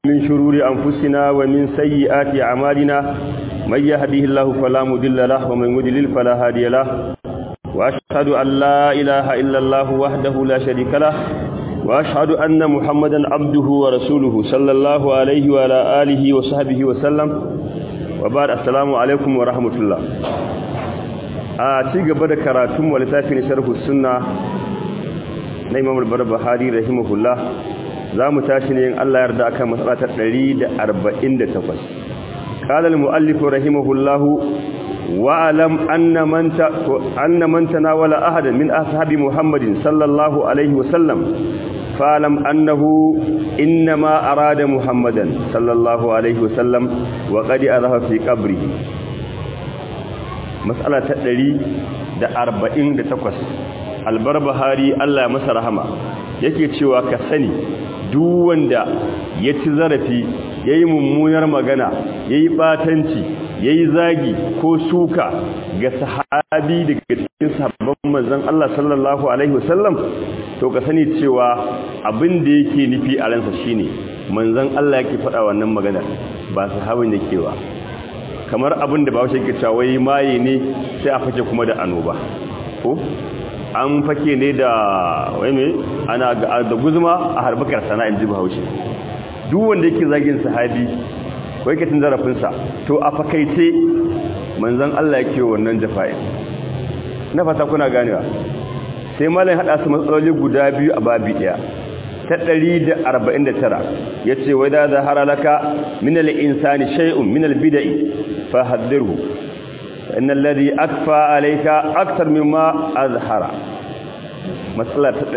من شرور أنفسنا ومن سيئات أعمالنا من يهده الله فلا مضل له ومن يضلل فلا هادي له وأشهد أن لا إله إلا الله وحده لا شريك له وأشهد أن محمدا عبده ورسوله صلى الله عليه وعلى آله وصحبه وسلم وبعد السلام عليكم ورحمة الله a ci gaba da karatun wa littafin sharhu sunna na Imam al-Barbahari rahimahullah zamu tashi ne in Allah yarda akan matsala ta 148 qala al-muallif rahimahullah wa alam anna man ta anna man tanawala ahadan min ashabi Muhammadin sallallahu alaihi wa sallam fa'lam annahu inma arada Muhammadan sallallahu alaihi wa sallam wa qad araha fi qabrihi matsala ta ɗari da arba'in da takwas albarbahari Allah masa rahama yake cewa ka sani duk wanda ya ci zarafi ya yi mummunar magana ya yi ɓatanci ya yi zagi ko suka ga sahabi daga cikin sahabban manzan Allah sallallahu Alaihi wasallam to ka sani cewa abin da yake nufi a ransa shine manzan Allah yake faɗa wannan magana ba sahabin yake ba kamar abin da bawashi ke cawai maye ne sai a fake kuma da annoba ko an fake ne da wai me ana da guzuma a harbakar sana'in ji bahaushe duk wanda yake zagin sahabi ko yake tun zarafinsa to a fakaice manzon Allah yake wannan jafa'i na fata kuna ganewa sai malai hada su matsaloli guda biyu a babi daya ta 149 yace wai da zahara laka min al-insani shay'un min al-bid'i fahaddirhu inna alladhi akfa alayka akthar mimma azhara matsala ta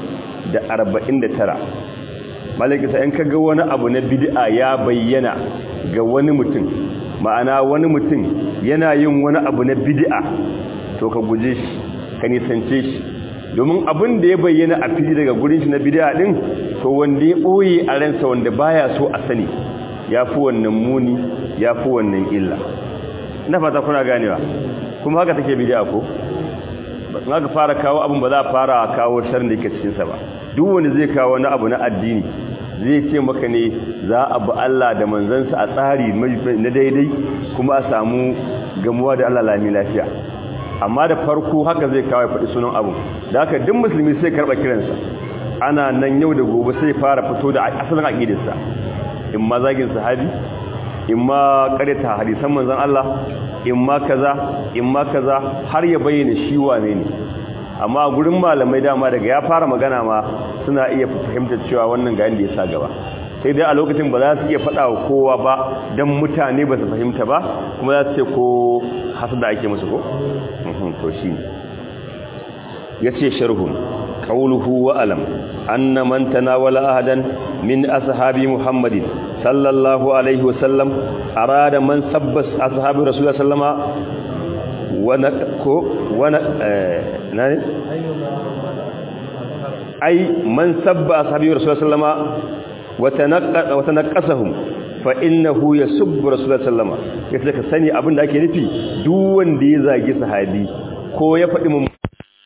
149 malaka sai in kaga wani abu na bid'a ya bayyana ga wani mutum ma'ana wani mutum yana yin wani abu na bid'a to ka guje shi ka nisance shi domin abin da ya bayyana a fili daga gurin shi na bid'a din to wanda ya boye a ransa wanda baya so a sani yafi wannan muni yafi wannan illa ina fata kuna ganewa kuma haka take bid'a ko ba ga fara kawo abin ba za a fara kawo sharrin da yake cikin sa ba duk wanda zai kawo wani abu na addini zai ce maka ne za a bi Allah da manzansa a tsari na daidai kuma a samu gamuwa da Allah lami lafiya amma da farko haka zai kawo faɗi sunan abu da haka duk musulmi sai karɓa kiransa ana nan yau da gobe sai fara fito da asalin aqidarsa in ma zagin sahabi in ma karita hadisan manzon Allah in ma kaza in ma kaza har ya bayyana shi wane ne amma gurin malamai dama daga ya fara magana ma suna iya fahimtar cewa wannan ga inda ya sa gaba sai dai a lokacin ba za su iya faɗa wa kowa ba don mutane ba su fahimta ba kuma za su ce ko hasada ake musu ko to shi ya ce sharhun qawluhu wa alam anna man tanawala ahadan min ashabi muhammadin sallallahu alaihi wasallam arada man sabbas ashabi rasulullah sallama wana ko wana nani ai man sabba ashabi rasulullah sallama wa tanaqqa wa tanaqqasahum fa innahu yasubbu rasulullah sallama yace ka sani abin da ake nufi duk wanda ya zagi sahabi ko ya faɗi mun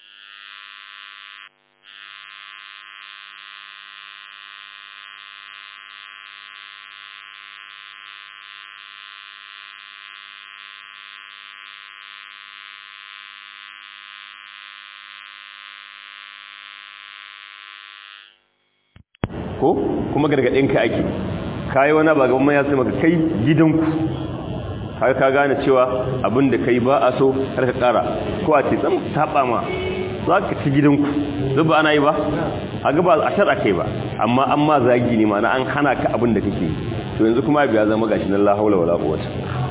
ko kuma gargadinka ake kai wani ba gaban ya sai maka kai gidanku har ka gane cewa abin da kai ba a so har ka kara ko a ce tsam saba ma za ka ci gidanku zuba ana yi ba a gaba a shar kai ba amma an ma zagi ne mana an hana ka abin da kake to yanzu kuma biya zama gashi nan la haula wala quwwata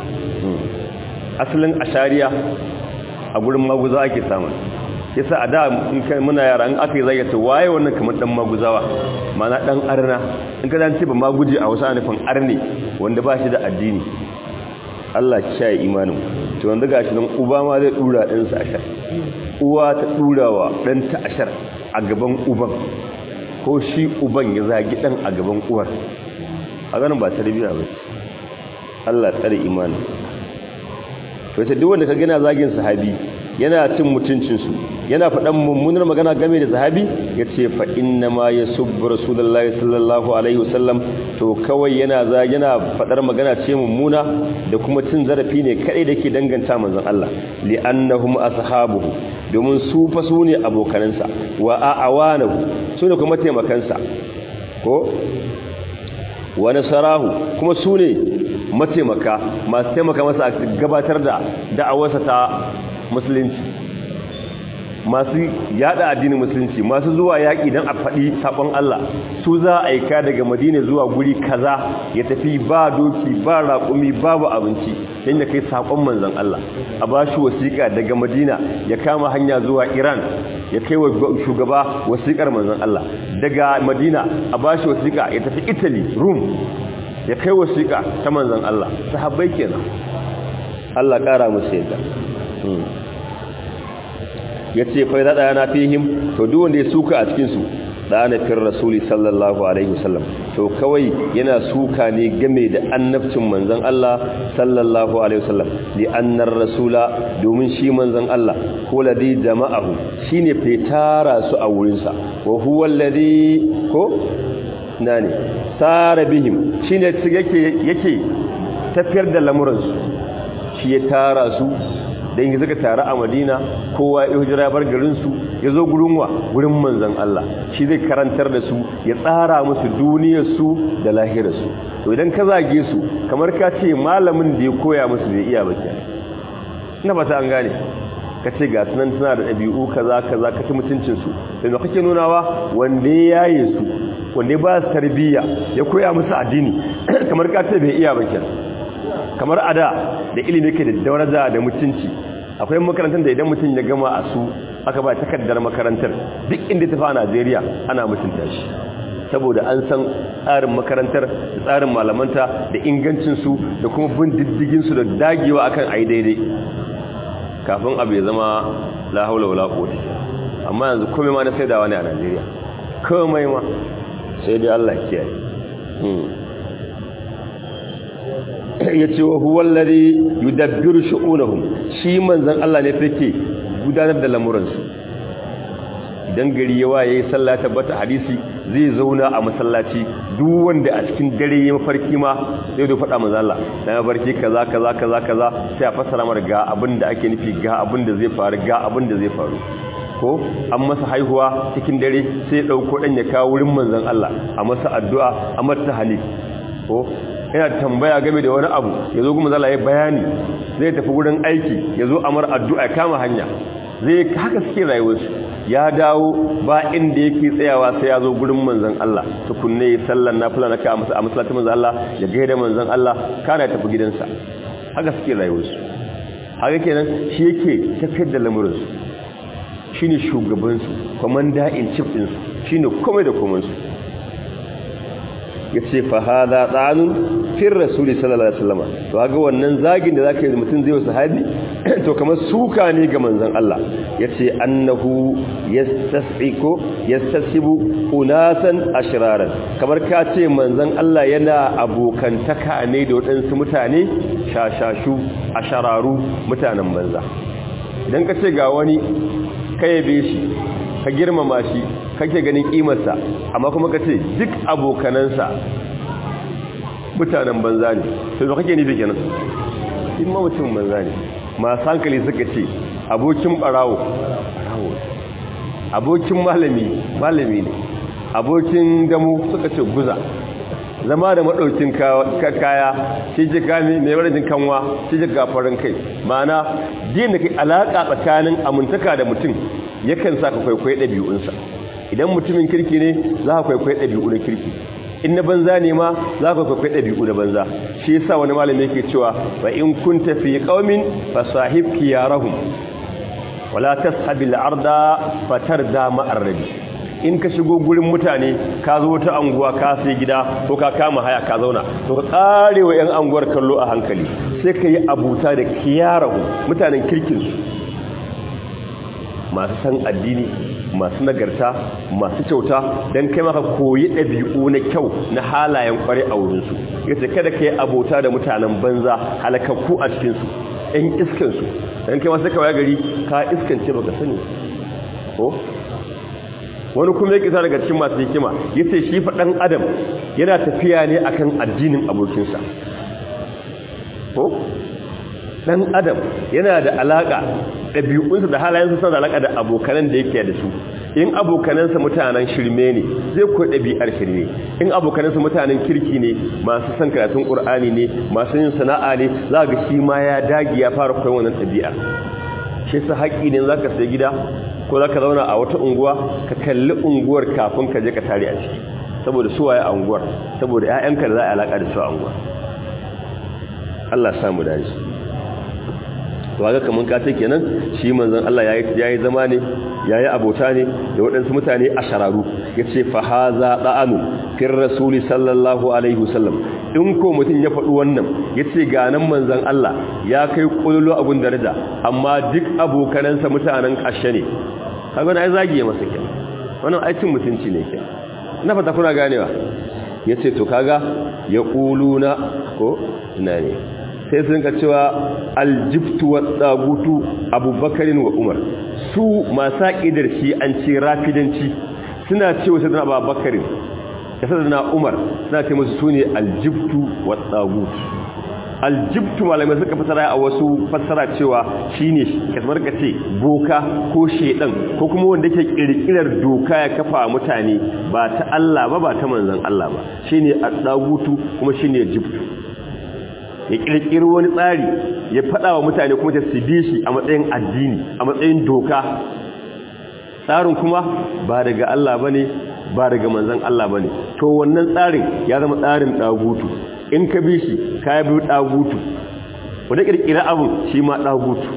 asalin ashariya a gurin maguza ake samun yasa a da muna yara in aka yi zai ta waye wannan kamar dan maguzawa mana dan arna in ka zance ba maguje a wasu anufin arne wanda ba shi da addini Allah ki shaye imanin to wanda gashi nan uba ma zai dura din sa ashar uwa ta durawa dan ta ashar a gaban uban ko shi uban ya zagi dan a gaban uwar a ganin ba tarbiya ba Allah tsare imanin to sai duk wanda ka gina zagin sahabi yana cin mutuncinsu yana faɗan mummunar magana game da sahabi ya ce fa inna ma ya subbu rasulullahi sallallahu alaihi wasallam to kawai yana za yana faɗar magana ce mummuna da kuma cin zarafi ne kaɗai da ke danganta manzon Allah li'annahum ashabuhu domin su fa su ne abokanansa wa a'awanahu su ne kuma taimakansa ko wa nasarahu kuma su ne mataimaka masu taimaka masa a gabatar da da'awarsa ta musulunci masu yada addinin musulunci masu zuwa yaƙi don a faɗi saƙon Allah su za a aika daga madina zuwa guri kaza ya tafi ba doki ba raƙumi babu abinci don ya kai saƙon manzan Allah a ba shi wasiƙa daga madina ya kama hanya zuwa iran ya kai wa shugaba wasiƙar manzan Allah daga madina a ba shi wasiƙa ya tafi italy rum ya kai wasiƙa ta manzan Allah sahabbai kenan Allah ƙara musu yadda ya ce fai zaɗa yana fihim to duk wanda ya suka a cikinsu ɗana fin rasuli sallallahu alaihi wasallam to kawai yana suka ne game da annabcin manzan Allah sallallahu alaihi wasallam li annar rasula domin shi manzan Allah ko ladhi jama'ahu shine fetara su a wurinsa wa huwa alladhi ko nani sara bihim shine yake yake tafiyar da lamuransu shi ya tara su dan yi suka taru a madina kowa ya hijira bar garinsu ya zo gurin wa gurin manzan Allah shi zai karantar da su ya tsara musu duniyarsu da lahirarsu to idan ka zage su kamar ka ce malamin da ya koya musu bai iya bakiya ina fata an gane ka ce ga sunan tana da ɗabi'u kaza kaza ka ci mutuncinsu sai da kake nunawa wanda ya yaye su wanda ya ba su tarbiyya ya koya musu addini kamar ka ce bai iya bakiya kamar ada da ilimi ke da daraja da mutunci akwai makarantar da idan mutum ya gama a su aka ba takardar makarantar duk inda ta fa a Najeriya ana mutunta shi saboda an san tsarin makarantar da tsarin malamanta da ingancinsu da kuma bin diddiginsu da dagewa akan ai daidai kafin abu ya zama la haula wala quwwata amma yanzu komai ma na saidawa ne a Najeriya komai ma sai dai Allah ya kiyaye ya ce wa huwa alladhi yudabbiru shu'unahum shi manzon Allah ne fake gudanar da lamuransu idan gari ya waye sallah tabbata hadisi zai zauna a masallaci duk wanda a cikin dare ya mafarki ma zai zo faɗa manzon Allah na mafarki kaza kaza kaza kaza sai a fassara mar ga abin da ake nufi ga abin da zai faru ga abin da zai faru ko an masa haihuwa cikin dare sai ya dauko dan ya kawo wurin manzon Allah a masa addu'a a mata halil ko yana tambaya game da wani abu ya zo kuma zala ya bayani zai tafi wurin aiki ya zo amar addu'a ya kama hanya zai haka suke rayuwarsu ya dawo ba inda yake tsayawa sai ya zo gurin manzan Allah tukunne ya sallan nafila na ka a masallacin manzan Allah ya gaida manzan Allah kana ya tafi gidansa haka suke rayuwarsu haka kenan shi yake tafiyar da lamurinsu shine shugabansu komanda in chief ɗinsu shine komai da komansu ya ce fa hada tsanun fin rasuli sallallahu alaihi wasallam to ga wannan zagin da zaka yi mutum zai wasu sahabi to kamar suka ne ga manzon Allah yace annahu yastas'iku yastasibu unasan ashraran kamar ka ce manzon Allah yana abokantaka ne da wadansu mutane shashashu ashararu mutanen banza idan ka ce ga wani kayabe shi ka girmama shi kake ganin kimarsa amma kuma ka ce duk abokanansa mutanen banza ne sai kake nufi kenan in ma mutum banza ne masu hankali suka ce abokin barawo barawo abokin malami malami ne abokin damu suka ce guza zama da maɗaukin kaya shi ji kame mai warajin kanwa shi ji gafarin kai ma'ana din da kai alaƙa tsakanin amintaka da mutum yakan sa ka kwaikwayi ɗabi'unsa idan mutumin kirki ne za ka kwaikwayi ɗabi'u na kirki in na banza ne ma za ka kwaikwayi ɗabi'u na banza shi yasa wani malami yake cewa fa in kunta fi qaumin fa sahib khiyarahum wala tashabil arda fatarda ma'ar rabi in ka shigo gurin mutane ka zo ta anguwa ka sai gida ko ka kama haya ka zauna to ka kare wa yan anguwar kallo a hankali sai ka yi abuta da kiyarahu mutanen kirkinsu masu san addini masu nagarta masu kyauta don kai maka koyi ɗabi'u na kyau na halayen kware a wurinsu yace kada ka yi abota da mutanen banza halakakku a cikinsu ɗan iskansu ɗan kai masu kawai gari ka iskance baka sani ko wani kuma ya kisa daga cikin masu hikima ya ce shi faɗan adam yana tafiya ne akan addinin abokinsa ko ɗan adam yana da alaƙa ɗabi'unsa da halayensa suna da alaƙa da abokanan da yake da su in abokanansa mutanen shirme ne zai koyi ɗabi'ar shirme in abokanansa mutanen kirki ne masu son karatun ƙur'ani ne masu yin sana'a ne za ga shi ma ya dagi ya fara koyon wannan ɗabi'ar shi sa haƙƙi ne za ka sai gida ko za ka zauna a wata unguwa ka kalli unguwar kafin ka je ka tare a ciki saboda su waye a unguwar saboda 'ya'yanka da za a alaƙa da su a unguwar Allah samu dace to haka kaman ka ce kenan shi manzon Allah yayi yayi zama ne yayi abota ne da waɗansu mutane a shararu yace fa haza da'anu fir rasuli sallallahu alaihi wasallam in ko mutun ya faɗi wannan yace ga nan manzon Allah ya kai kullu abun daraja amma duk abokanansa mutanen kashe ne kaga na zagi masa kenan wannan aikin mutunci ne kenan na fata kuna ganewa yace to kaga ya kuluna ko ina ne sai sun ka cewa aljibtu wa tsagutu abubakarin wa umar su masu ƙidar shi an ce rafidanci suna ce wasu dana abubakarin da sadana umar suna ce masu su ne aljibtu wa tsagutu aljibtu malamai suka fasara a wasu fasara cewa shi ne kasmar ka ce boka ko shedan ko kuma wanda ke kirkirar doka ya kafa mutane ba ta Allah ba ba ta manzan Allah ba shi ne a tsagutu kuma shi ne jibtu ya kirkiri wani tsari ya faɗa wa mutane kuma ta su bi shi a matsayin addini a matsayin doka tsarin kuma ba daga Allah ba ne ba daga manzan Allah ba ne to wannan tsarin ya zama tsarin ɗagutu in ka bi shi ka bi ɗagutu wanda kirkira abin shi ma ɗagutu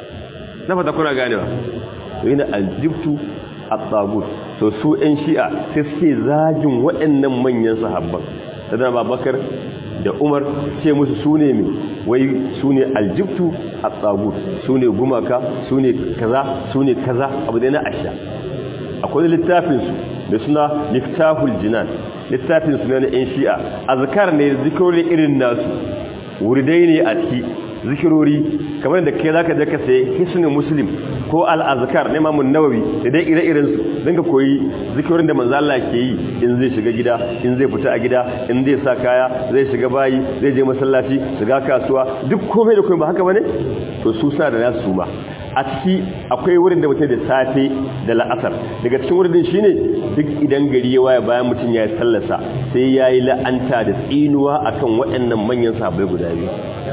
na fata kuna ganewa to yana aljibtu a ɗagutu to su 'yan shi'a sai suke zagin waɗannan manyan sahabban da babakar da umar ce musu su ne mai wai su ne aljibtu a tsagut su ne gumaka su ne kaza su ne kaza abu da na asha akwai littafinsu da suna liftahul jinan littafinsu na yan shi'a azkar ne zikirori irin nasu wuridai ne a ciki zikirori kamar da kai zaka je ka sayi hisnul muslim ko al-azkar na Imam nawawi da dai ire-iren su dan ka koyi zikirorin da manzo Allah ke yi in zai shiga gida in zai fita a gida in zai sa kaya zai shiga bayi zai je masallaci shiga kasuwa duk komai da komai ba haka bane to su sa da nasu ma a ciki akwai wurin da mutum da safe da la'asar daga cikin wurin shine duk idan gari ya waya bayan mutum ya yi sallasa sai ya yi la'anta da tsinuwa akan waɗannan manyan sahabbai guda biyu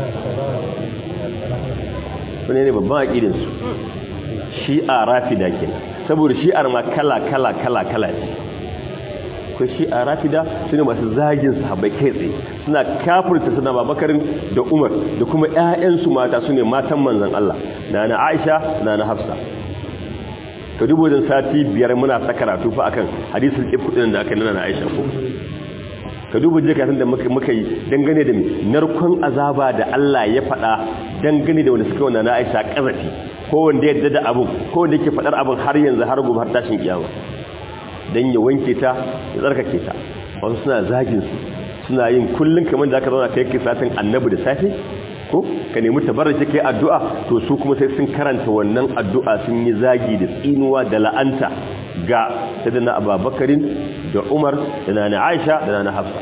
wani ne babban aƙidinsu shi'a rafida ke saboda shi'ar ma kala kala kala kala ce ko shi'a rafida su ne masu zagin sahabbai kai tsaye suna kafurta suna babakarin da umar da kuma 'ya'yansu mata su ne matan manzan Allah na na aisha na na hafsa ka dubu wajen sati biyar muna ta karatu fa akan hadisul ibkudin da aka nuna na aisha ko ka duba jikatun da muka yi dangane da narkon azaba da Allah ya faɗa dangane da wanda suka wanda na aisha ƙazafi ko wanda yadda da abin ko wanda yake faɗar abin har yanzu har gobe har tashin kiyama don ya wanke ta ya tsarkake ta wasu suna zagin su suna yin kullum kamar da aka zauna kai kai satin annabi da safe ko ka nemi tabarrace kai addu'a to su kuma sai sun karanta wannan addu'a sun yi zagi da tsinuwa da la'anta ga sadana ababakarin da umar da nana aisha da nana hafsa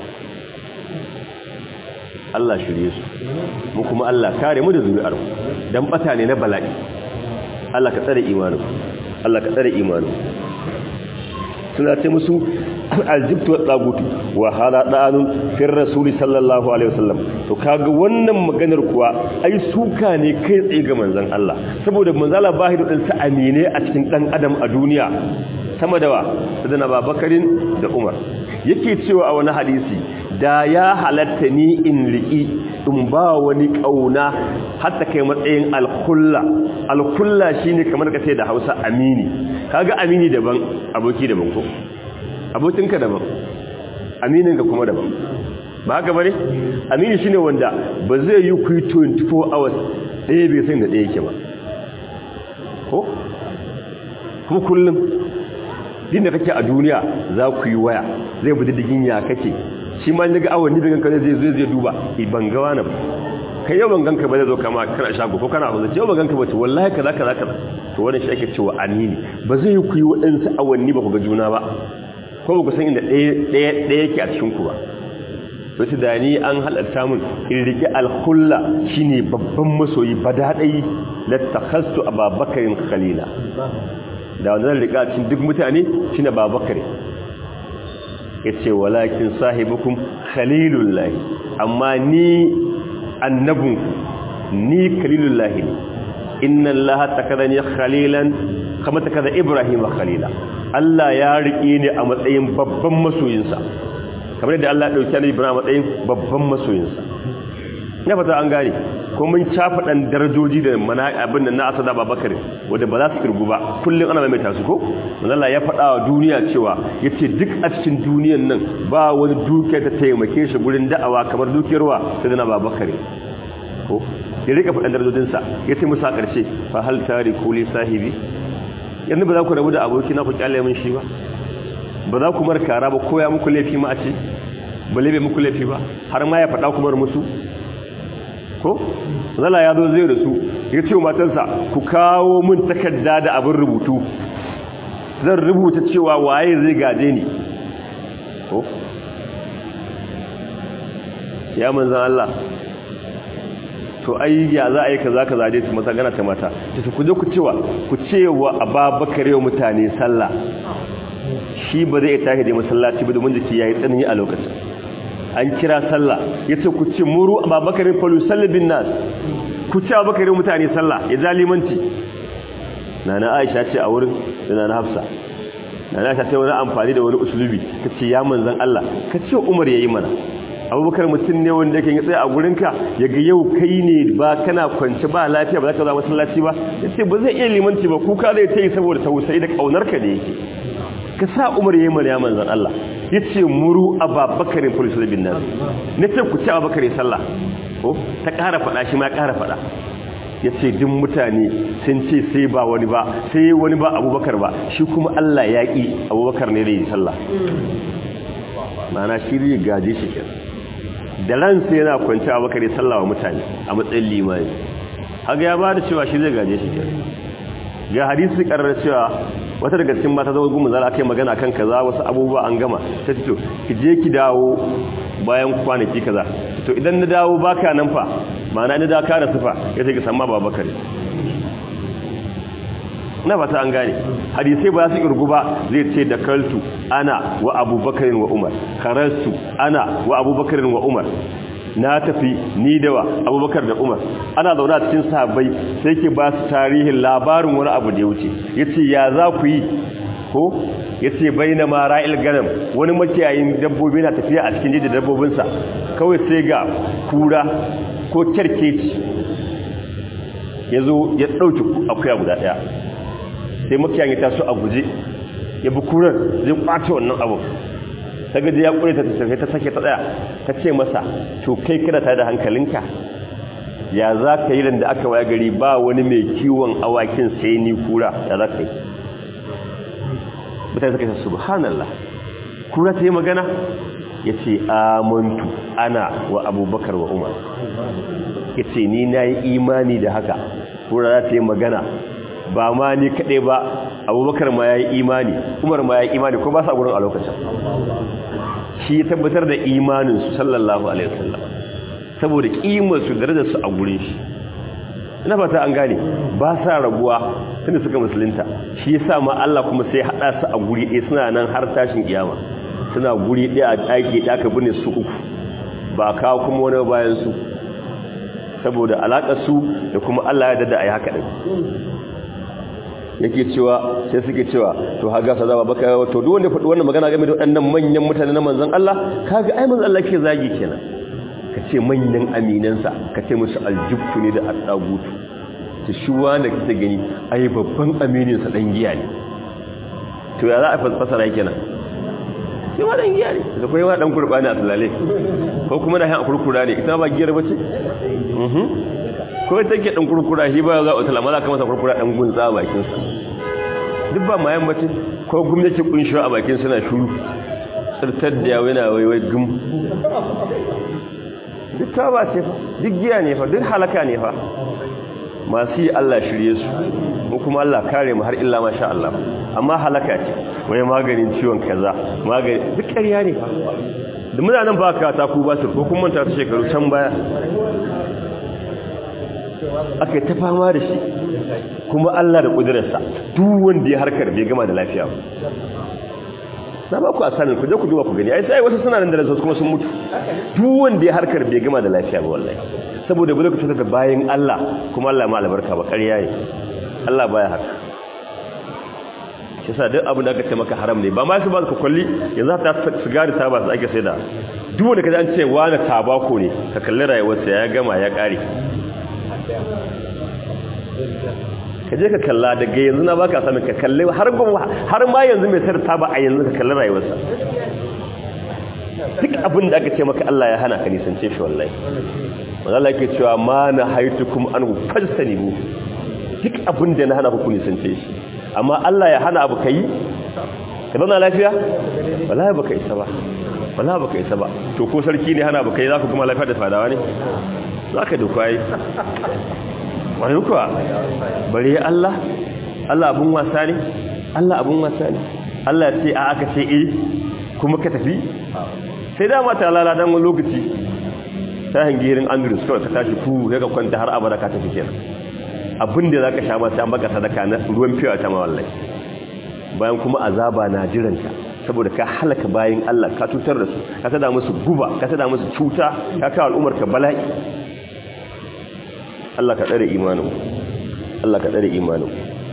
Allah shirye su mu kuma Allah kare mu da zuri'ar mu dan bata ne na bala'i Allah ka tsare imanin Allah ka tsare imanin suna ce musu aljibtu wa tsagutu wa hada da'anun fir rasuli sallallahu alaihi wasallam to kaga wannan maganar kuwa ai suka ne kai tsaye ga manzon Allah saboda manzon Allah bahidu din sa amine a cikin dan adam a duniya sama da wa sadana babakarin da Umar yake cewa a wani hadisi da ya halatta ni in riki in ba wani kauna hatta kai matsayin alkulla alkulla shine kamar kace da Hausa amini kaga amini daban aboki daban ko abokinka daban amininka kuma daban ba haka bane amini shine wanda ba zai yi ku 24 hours ɗaya bai san da ɗaya yake ba ko kuma kullum din da kake a duniya za ku yi waya zai bi diddigin ya kake shi ma daga awanni daga kan zai zai zai duba ban ga wani ba kai yau ban ganka ba zai zo kama kana shago ko kana hukunci yau ban ganka ba ce wallahi kaza kaza kaza to wannan shi ake cewa anini ba zai ku yi waɗansu awanni ba ku ga juna ba ko ba ku san inda ɗaya ɗaya yake a cikin ku ba wasu da ni an halatta mun in rike alhulla shine babban masoyi badadai lattakhastu ababakarin khalila da wanda zan rika cikin duk mutane shine babakar yace walakin sahibukum khalilullahi amma ni annabun ni khalilullahi inna allaha takadani khalilan kama takada ibrahim khalila Allah ya rike ni a matsayin babban masoyinsa kamar yadda Allah ya dauki Annabi Ibrahim matsayin babban masoyinsa ya fata an gane ko mun cafa dan darajoji da mana abin nan na Asada Babakar wanda ba za su kirgu ba kullun ana mai tasu ko Allah ya faɗa wa duniya cewa yace duk a cikin duniyan nan ba wani dukiya ta taimake shi gurin da'awa kamar dukiyarwa sai da Babakar ko ya rika faɗan darajojin sa yace musa karshe fa hal tariku li sahibi yanzu ba za ku rabu da abokina ku kyale min shi ba ba za ku markara ba koya muku laifi ma a ce ba laife muku laifi ba har ma ya faɗa kumar musu ko zala ya zo zai rasu ya ce matansa ku kawo min takarda da abin rubutu zan rubuta cewa waye zai gaje ni ko ya manzan Allah to ai ya za a yi kaza kaza dai su mata gana ta mata ta ku je ku cewa ku cewa ababakar yau mutane sallah shi ba zai tashi da masallaci ba domin jiki yayi tsanani a lokacin an kira sallah yace ku ce muru ababakar falu sallabin nas ku ce ababakar mutane sallah ya zalimanci nana aisha ce a wurin da nana hafsa nana aisha ta wani amfani da wani usulubi tace ya manzon Allah ka ce umar yayi mana abubakar mutum ne wanda yake tsaye a gurinka ya ga yau kai ne ba kana kwance ba lafiya ba za ka zama masallaci ba ya ce ba zai iya limanci ba kuka zai ta yi saboda tausayi da ƙaunarka da yake ka sa umar ya yi mana ya manzan Allah ya ce muru a babakarin polisar bin nan na ce ku ci a babakarin sallah ko ta ƙara faɗa shi ma ƙara faɗa ya ce duk mutane sun ce sai ba wani ba sai wani ba abubakar ba shi kuma Allah ya ƙi abubakar ne da yi sallah ma'ana shi zai gaje shi kenan da ransa yana kwanci a bakare sallawa mutane a matsayin limani haka ya ba da cewa shi zai gaje shi ga hadisi karar cewa wata daga cikin mata zama gumu zala kai magana kan kaza wasu abubuwa an gama ta ce to ki je ki dawo bayan kwanaki kaza to idan na dawo baka nan fa ma'ana ni da ka da sufa ya sai ki san ma babakar na fata an gane hadisai ba su irgu ba zai ce da kaltu ana wa abubakarin wa umar karastu ana wa abubakarin wa umar na tafi ni da wa abubakar da umar ana zaune a cikin sahabbai sai ke ba su tarihin labarin wani abu da ya wuce ya ce ya za ku yi ko ya ce bai na mara ganam wani makiyayin dabbobi na tafiya a cikin jiji dabbobinsa kawai sai ga kura ko kyarkeci ya zo ya ɗauki akuya guda ɗaya sai makiyan ya taso a guje ya bi kurar zai kwace wannan abu ta gaji ya kure ta tafi ta sake ta tsaya ta ce masa to kai kada ta da hankalinka ya za ka yi da aka waya gari ba wani mai kiwon awakin sai ni kura ya za ka yi mutane suka ce subhanallah kura ta yi magana ya ce amantu ana wa abubakar wa umar ya ce ni na yi imani da haka kura za ta yi magana ba ma ni kaɗai ba abubakar ma ya yi imani umar ma ya yi imani ko ba sa gurin a lokacin shi ya tabbatar da imaninsu sallallahu alaihi wasallam saboda ƙimarsu darajarsu a gurin shi ina fata an gane ba sa rabuwa tunda suka musulunta shi ya sa ma Allah kuma sai haɗa su a guri ɗaya suna nan har tashin kiyama suna guri ɗaya a ɗaki ɗaya aka bune su uku ba kawo kuma wani bayan su saboda alaƙar su da kuma Allah ya dada a yi haka ɗin yake cewa sai suke cewa to haga sa zaba baka to duk wanda faɗi wannan magana game da waɗannan manyan mutane na manzon Allah kaga ai manzon Allah ke zagi kenan ka ce manyan aminansa ka ce musu aljubtu ne da addagutu ta shi wanda kake gani ai babban aminin sa dan giya ne to ya za a fasara kenan shi ma dan giya ne da kuma yawa dan kurbani a tulale ko kuma na han kurkura ne ita ba giyar bace mhm ko take dan kurkura shi ba za a talama za ka masa kurkura dan gunza a bakin sa duk ba mayan bace ko gwamnati kunshi a bakin suna shuru tsirtar da yawo yana waiwai gum duk taba ce fa duk giya ne fa duk halaka ne fa masu yi Allah shirye su ko kuma Allah kare mu har illa masha Allah amma halaka ce wai maganin ciwon kaza magani duk ƙarya ne fa da muna nan ba ka ta ku ba su ko kun manta ta shekaru can baya aka ta fama da shi kuma Allah da kudurarsa duk wanda ya harkar bai gama da lafiya ba na ba ku asanin ku je ku duba ku gani ai sai wasu suna nan da ransu kuma sun mutu duk wanda ya harkar bai gama da lafiya ba wallahi saboda bude ku cutar da bayin Allah kuma Allah ma albarka ba ƙarya ne Allah baya haka shi sa duk abin da aka ce maka haram ne ba ma su ba ka kwalli yanzu ta sigari ta ba su ake sai da duk wanda kaji an ce wani tabako ne ka kalli rayuwarsa ya gama ya ƙare ka je ka kalla daga yanzu na baka sami ka kalli har har ma yanzu mai sayar taba a yanzu ka kalli rayuwarsa duk abin da aka ce maka Allah ya hana ka nisance shi wallahi wanda Allah yake cewa ma na haitukum an fajtanibu duk abin da na hana ku nisance shi amma Allah ya hana abu kai ka zauna lafiya wallahi baka isa ba wallahi baka isa ba to ko sarki ne hana abu kai za ku kuma lafiya da fadawa ne zaka duka yi wani kuwa bare Allah Allah abun wasa ne Allah abun wasa ne Allah ce a aka ce eh kuma ka tafi sai dama ta lala dan wani lokaci ta hangirin Andrews kawai ka tashi ku sai ka kwanta har abada ka tafi kenan abin da zaka sha ma sai an baka sadaka na ruwan fiya ta ma wallahi bayan kuma azaba na jiranta saboda ka halaka bayin Allah ka tutar da su ka tada musu guba ka tada musu cuta ka kawo al'ummar ka bala'i Allah ka tsare imanin Allah ka tsare imanin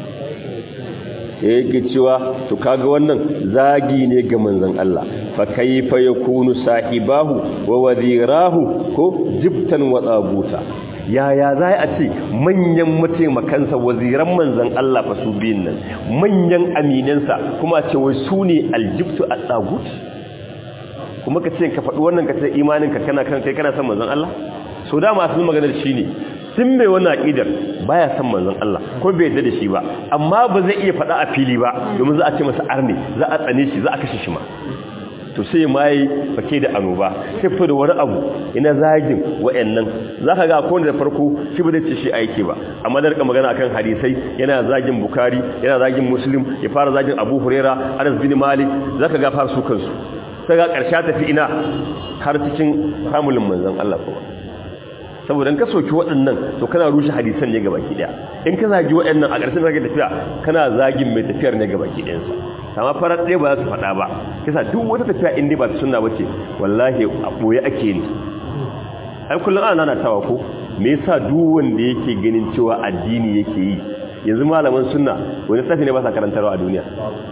yake cewa to kaga wannan zagi ne ga manzon Allah fa kayfa yakunu sahibahu wa wadirahu ko jibtan wa tsabuta yaya za a ce manyan mataimakansa waziran manzon Allah fa su biyun nan manyan aminansa kuma ce wai su ne aljibtu a tsagut kuma ka ce ka faɗi wannan ka ce imaninka kana kan kai kana son manzon Allah so da masu maganar shi ne sun mai wani aƙidar baya son manzon Allah ko bai yadda da shi ba amma ba zai iya faɗa a fili ba domin za a ce masa arne za a tsane shi za a kashe shi ma to sai ma yi fake da annoba sai fito da wani abu ina zagin wa'annan za ka ga akwai da farko shi ba zai ce shi aiki ba amma da rika magana akan hadisai yana zagin bukari yana zagin muslim ya fara zagin abu huraira anas bin malik za ka ga fara su kansu sai ga ƙarshe tafi ina har cikin famulin manzon Allah kuma saboda ka soki waɗannan to kana rushe hadisan ne gabaki daya in ka zagi waɗannan a ƙarshen zage tafiya kana zagin mai tafiyar ne gabaki ɗayansa amma farar ɗaya ba za su faɗa ba kisa duk wata tafiya inda ba ta sunna bace wallahi a ɓoye ake ne ai kullum ana nana tawa ko me yasa duk wanda yake ganin cewa addini yake yi yanzu malaman sunna wani safi ne ba sa karantarwa a duniya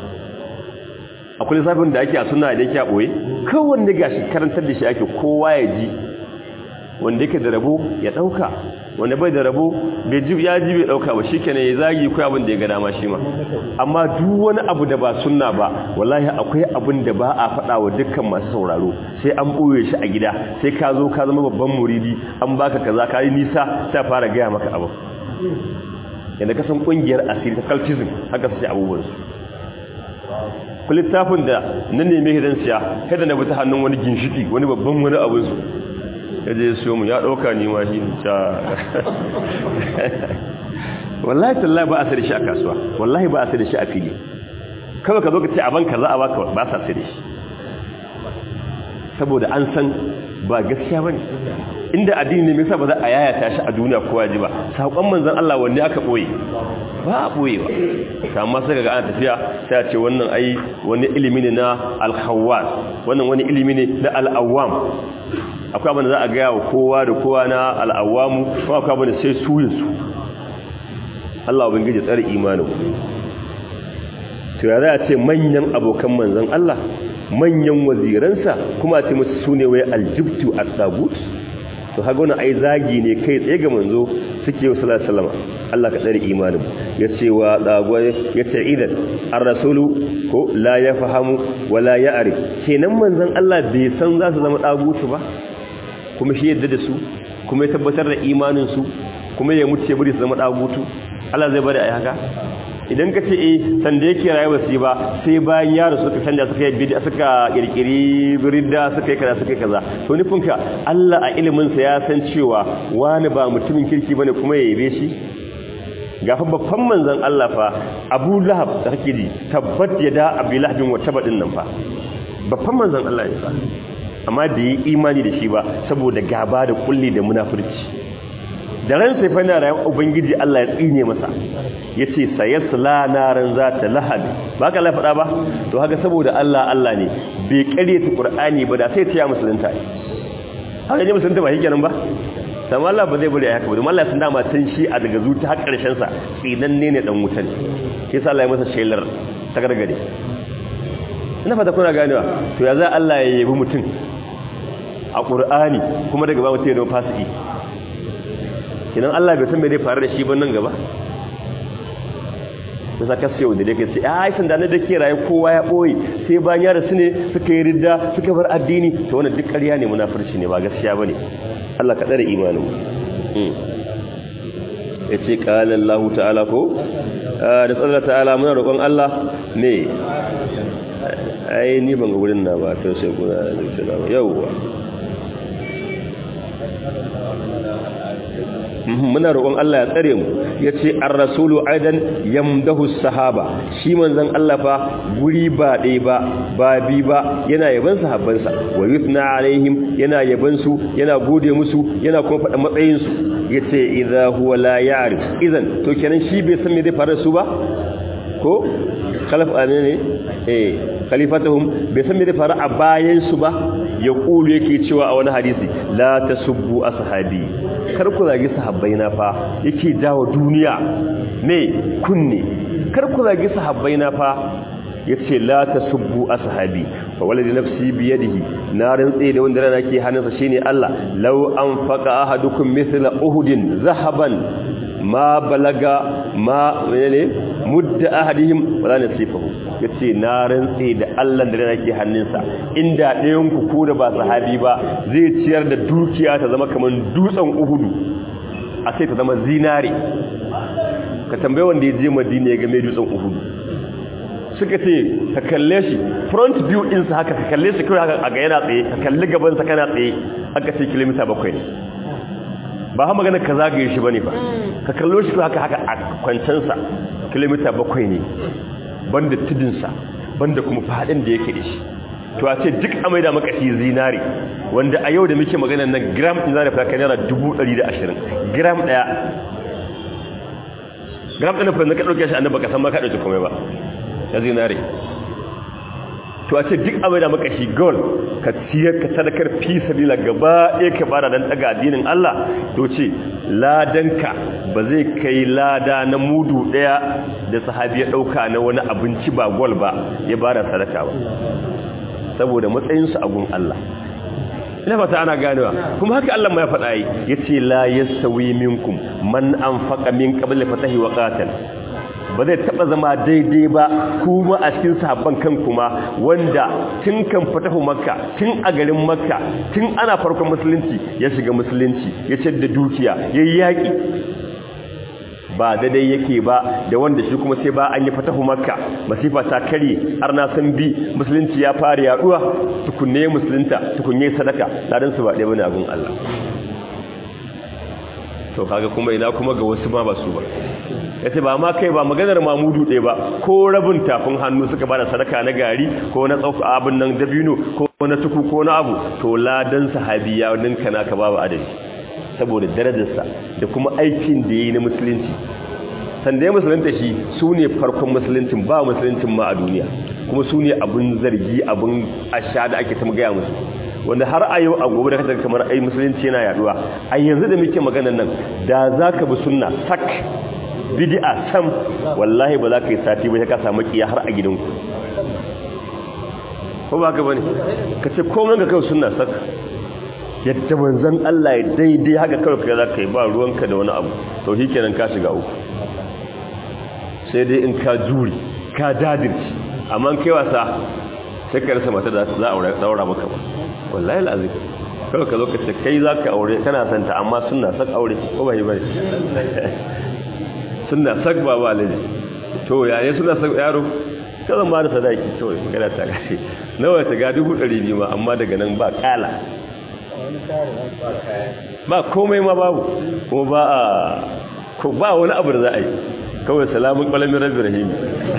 akwai lissafin da ake a sunna idan yake a ɓoye kowanne gashi karantar da shi ake kowa ya ji wanda yake da rabo ya dauka wanda bai da rabo bai ji ya ji bai dauka ba shikenan ya zagi ko abin da ya ga dama shi ma amma duk wani abu da ba sunna ba wallahi akwai abin da ba a faɗa wa dukkan masu sauraro sai an boye shi a gida sai ka zo ka zama babban muridi an baka kaza ka yi nisa sai fara gaya maka abu yanda ka san kungiyar asiri ta cultism haka sai abubuwan su ku littafin da nan ne mai hidan siya kada na bi ta hannun wani ginshiki wani babban wani abin su ya je siyo mu ya ɗauka ni ma shi ta wallahi tallahi ba a sai da shi a kasuwa wallahi ba a sai da shi a fili kawai ka zo ka ce a banka za a baka ba sa sai da shi saboda an san ba gaskiya bane inda addini ne me yasa ba za a yayata shi a duniya kowa ji ba sakon manzon Allah wanne aka boye ba a boye ba amma sai ga ana tafiya sai a ce wannan ai wani ilimi ne na al-khawwas wannan wani ilimi ne na al-awwam akwai abin da za a gaya wa kowa da kowa na al'awamu ko akwai abin da sai su yin su Allah ubangiji tsare imanin to ya za a ce manyan abokan manzan Allah manyan waziransa kuma a ce musu su ne wai aljibtu a tsagut to haga wani ai zagi ne kai tsaye ga manzo suke yi sallallahu salama Allah ka tsare imanin ya ce wa tsagwai ya ce idan an rasulu ko la ya fahamu wa la ya are kenan manzan Allah bai san za su zama tsagutu ba kuma shi yadda da su kuma ya tabbatar da imaninsu kuma ya mutu ya bari su zama ɗagutu Allah zai bari a yi haka idan ka ce eh sanda yake rayuwa su ba sai bayan yaro suka canja suka yi bid'a suka kirkiri ridda suka yi kaza suka yi kaza to nufin ka Allah a ilimin sa ya san cewa wani ba mutumin kirki bane kuma ya yabe shi gafa babban manzon Allah fa Abu Lahab da kake ji tabbat yada Abi Lahab wa tabadin nan fa babban manzon Allah ya fa amma da yi imani da shi ba saboda gaba da kulli da munafurci da ran sai fa na rayuwar ubangiji Allah ya tsine masa yace sayasla naran zata lahab ba ka la faɗa ba to haka saboda Allah Allah ne bai ƙaryata Qur'ani ba da sai ta ya musulunta haka ne musulunta ba shikenan ba sama Allah ba zai bari a haka ba domin Allah sun dama tun shi a daga zuci har ƙarshen sa tsinanne ne dan wuta ne shi sa Allah ya masa shelar ta gargade ina fata kuna ganewa to ya za Allah ya yabi mutum a Qur'ani kuma daga ba mutum ya zama fasiki kinan Allah bai san me zai faru da shi ba nan gaba da saka sai wanda yake sai ai san da na dake raye kowa ya boye sai bayan ya rasu ne suka yi ridda suka bar addini to wannan duk ƙarya ne munafurci ne ba gaskiya bane Allah ka tsare imanin mu yace qala Allah ta'ala ko da tsalla ta'ala muna roƙon Allah ne ai ni ban ga wurin na ba to sai kuna da yauwa muna roƙon Allah ya tsare mu yace ar-rasulu aidan yamdahu sahaba shi manzon Allah fa guri ba dai ba ba bi ba yana yaban sahabbansa wa yuthna alaihim yana yaban su yana gode musu yana kuma faɗa matsayin su yace idza huwa la ya'rif idan to kenan shi bai san me zai fara su ba ko khalaf ne eh khalifatuhum bai san me zai fara a bayan su ba ya kulu yake cewa a wani hadisi la tasubbu ashabi kar ku zagi sahabbai na fa yake jawo duniya me kunne kar ku zagi sahabbai na fa yace la tasubbu ashabi fa waladi nafsi bi yadihi na rantse da wanda rana ke hannunsa shine Allah law anfaqa ahadukum mithla uhudin zahaban ma balaga ma menene mudda ahadihim wala nasifahu yace na rantse da Allah da rana ke hannunsa inda ɗayan ku ko da ba sahabi ba zai ciyar da dukiya ta zama kaman dutsen uhudu a sai ta zama zinare ka tambaye wanda ya je Madina ya ga mai dutsen uhudu suka ce ka kalle shi front view ɗinsa haka ka kalle shi kawai haka a ga yana tsaye ka kalli gabansa kana tsaye aka ce kilomita bakwai ne ba ha magana ka zagaye shi bane ba ka kallo shi haka haka a kwancansa kilomita bakwai ne banda tudunsa banda kuma fadin da yake da shi to a ce duk amai da makashi zinari wanda a yau da muke magana nan gram ɗin zara faka naira 120 gram ɗaya gram ɗin fa na ka ɗauke shi annan baka san ma ka ɗauke komai ba ya zinari to a ce duk amai da makashi gold ka ciyar ka sadakar fi sabila gaba ɗaya ka bada don ɗaga addinin Allah to ce ladanka ba zai kai lada na mudu ɗaya da sahabi ya ɗauka na wani abinci ba gol ba ya bada sadaka ba saboda matsayinsu a gun Allah ina fata ana ganewa kuma haka Allah ma ya faɗa yi yace la yastawi minkum man anfaqa min qabli fatahi wa qatal ba zai taba zama daidai ba kuma a cikin sahabban kan kuma wanda tun kan fatahu makka tun a garin makka tun ana farkon musulunci ya shiga musulunci ya ce da dukiya ya yi yaƙi ba daidai yake ba da wanda shi kuma sai ba an yi fatahu makka masifa ta kare har na san bi musulunci ya fara yaduwa tukunne musulunta tukunne sadaka ladan su ba ɗaya bane abin Allah to kaga kuma ina kuma ga wasu ma ba su ba yace ba ma kai ba maganar mamudu ɗaya ba ko rabin tafin hannu suka bada sadaka na gari ko na tsauka abin nan dabino ko na tuku ko na abu to ladan sahabi ya ninka naka babu adadi saboda darajarsa da kuma aikin da yayi na musulunci sanda ya musulunta shi su ne farkon musuluncin ba musuluncin ma a duniya kuma su ne abin zargi abin asha da ake ta gaya musu wanda har a yau a gobe da kasar kamar ai musulunci yana yaduwa a yanzu da muke maganar nan da za ka bi sunna sak bid'a sam wallahi ba za ka yi sati ba ka samu kiya har a gidanku ko ba ka bane ka ce komai ga kai sunna sak yadda manzon Allah ya daidai haka kawai kai za ka yi ba ruwanka da wani abu to shikenan ka shiga uku sai dai in ka juri ka dadirci amma kai wasa sai ka rasa mata da za a daura maka ba wallahi lazim kawai ka zo ka ce kai za ka aure kana santa amma suna sak aure ko ba yi bane suna sak ba ba lalle to yayin suna san yaro ka zan ba da sadaki to magana ta gashi nawa ta ga dubu ɗari biyu ma amma daga nan ba kala ba komai ma babu kuma ba a ko ba wani abu da za a yi kawai salamun ƙwalamin rabbi rahimi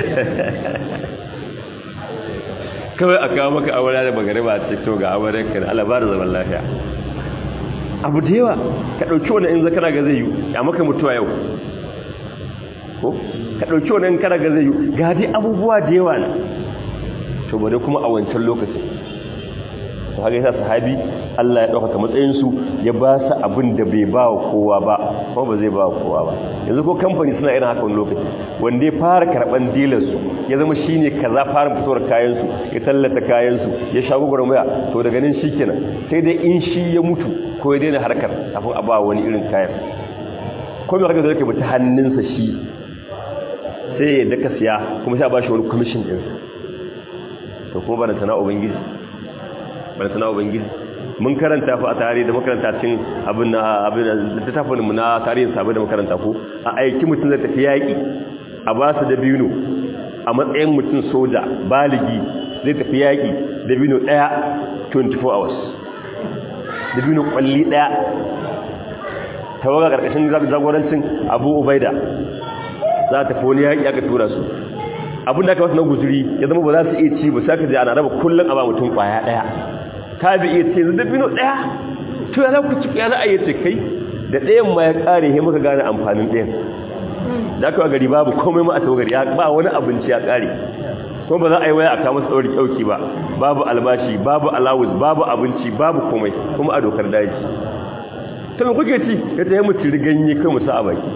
kawai a kawo maka aure da magariba a to ga auren ka da alabar zaman lafiya abu da yawa ka ɗauki wani in zakara ga zai yi a maka mutuwa yau ko ka ɗauki wani in kara ga zai yi ga dai abubuwa da yawa na to ba dai kuma a wancan lokacin to haka yasa sahabi Allah ya ɗaukaka matsayinsu ya ba su abin da bai ba wa kowa ba kuma ba zai ba wa kowa ba yanzu ko kamfani suna irin haka wani lokaci wanda ya fara karɓan dilarsu ya zama shi ne kaza fara fitowar kayansu ya tallata kayansu ya sha gwagwarmaya to daga nan shi kenan sai dai in shi ya mutu ko ya daina harkar kafin a ba wani irin kayan ko mai harkar da yake bata hannunsa shi sai ya daka siya kuma sai a ba shi wani kwamishin ɗinsa to kuma ba da sana ubangiji bada sana ubangiji mun karanta fa a tarihi da makaranta cin abin na abin da ta tafi mu na tarihin sabai da makaranta ko a aiki mutum zai tafi yaƙi a ba su dabino a matsayin mutum soja baligi zai tafi yaƙi dabino ɗaya 24 hours dabino ƙwalli ɗaya tawaga ƙarƙashin jagorancin abu ubaida za ta tafi wani yaƙi aka tura su abin da aka wasu na guzuri ya zama ba za su iya ci ba sai ka je ana raba kullum a ba mutum ƙwaya ɗaya ta bi iya ce dabino ɗaya to ya za ku ci ya za a yi ce kai da ɗayan ma ya ƙare he muka gane amfanin ɗayan da aka gari babu komai ma a tawagari ba wani abinci ya ƙare kuma ba za a yi waya a kama su ɗauri ɗauki ba babu albashi babu alawus babu abinci babu komai kuma a dokar daji ta mai kuke ci ya ta yi mutu riganye kai musa a baki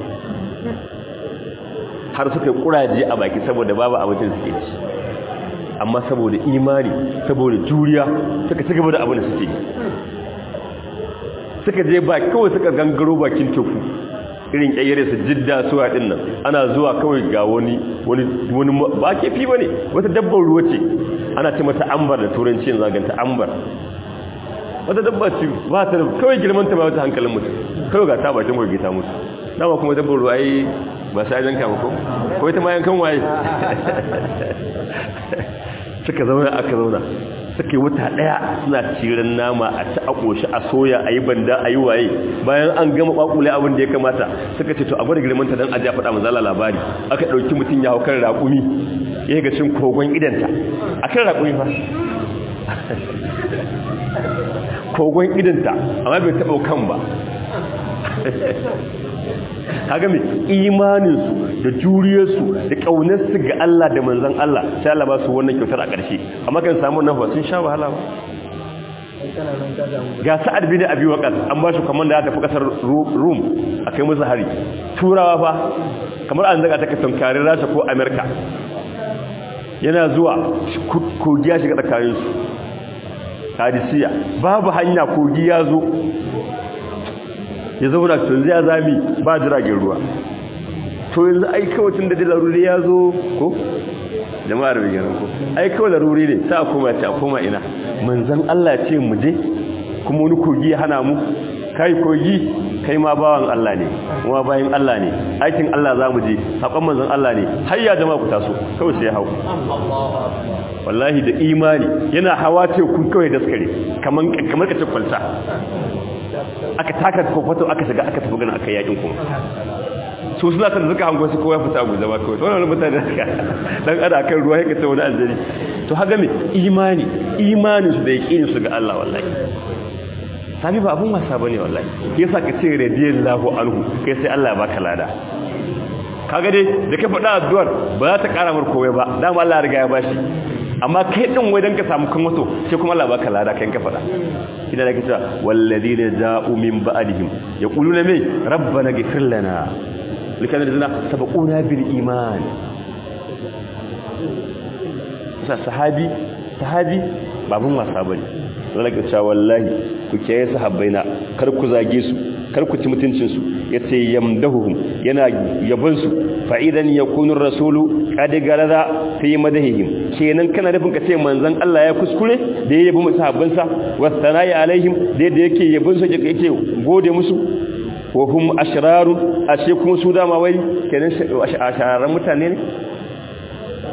har suka yi ƙuraje a baki saboda babu abincin suke ci amma saboda imani saboda juriya suka ci gaba da abin da suke yi suka je ba kawai suka gangaro bakin teku irin kyayyare su jidda suwa din nan ana zuwa kawai ga wani wani wani ba ke fi bane wata dabbar ruwa ce ana ce mata ambar da turanci yanzu ganta ambar wata dabba ce ba ta kawai girman ta ba wata hankalin mutum kawai ga ta bakin goge ta mutu dama kuma dabbar ruwa yi ba sai yanka ba ko ko ita ma yankan waye suka zauna aka zauna suka yi wata daya suna cirin nama a ci a ƙoshi a soya a yi banda a yi waye bayan an gama ƙwaƙule abin da ya kamata suka ce to a gwada girmanta don ajiya faɗa mazala labari aka ɗauki mutum ya hau kan raƙumi ya ga cin kogon idanta a kan raƙumi fa kogon idanta amma bai taɓa kan ba kaga mai imaninsu da juriyarsu da ƙaunarsu ga Allah da manzan Allah sai Allah ba su wannan kyautar a ƙarshe amma kan samu nan ba sun sha wahala ba ga sa'ad bin abi waqas an ba shi kamar da ya tafi kasar rum a kai musu hari turawa fa kamar an zaga ta ka tunkari rasha ko america yana zuwa kogi ya shiga tsakaninsu hadisiya babu hanya kogi ya zo ya zauna tun zai zami ba jiragen ruwa to yanzu ai kawai tun da laruri ya zo ko jama'ar bai gano ko ai kawai laruri ne sa koma ta koma ina manzan Allah ce mu je kuma wani kogi ya hana mu kai kogi kai ma bawan Allah ne kuma bayan Allah ne aikin Allah za mu je haƙon manzan Allah ne hayya jama'a ku taso kawai sai ya hau wallahi da imani yana hawa ce kun kawai daskare kamar kamar kace kwalta aka taka kofato aka shiga aka tafi gana aka yakin kuma su suna kan zuka hango su kowa fita guza ba kawai wannan mutane suka dan ada kan ruwa yake ta wani aljari to haga me imani imani su da yaqinin su ga Allah wallahi sabi ba abun wasa bane wallahi yasa ka ce radiyallahu anhu kai sai Allah ya baka lada kaga dai da ka faɗa addu'ar ba za ta ƙara mar komai ba dama Allah ya riga ya bashi amma kai din wai dan ka samu kan wato sai kuma Allah baka lada kai ka faɗa idan ake cewa walladina ja'u min ba'dihim yaquluna me rabbana ghfir lana likana da sabaquna bil iman sa sahabi sahabi babun wasa bane zan ga cewa wallahi ku kiyaye sahabbaina kar ku zage su kar ku ci mutuncin su yace yamdahuhum yana yabon su fa idan yakunu rasulu qad garada fi madahihim kenan kana nufin ka ce manzon Allah ya kuskure da ya yabi musahabban sa wasanai alaihim da yadda yake yabon su yake gode musu wa hum ashraru ashe kuma su dama wai kenan ashararan mutane ne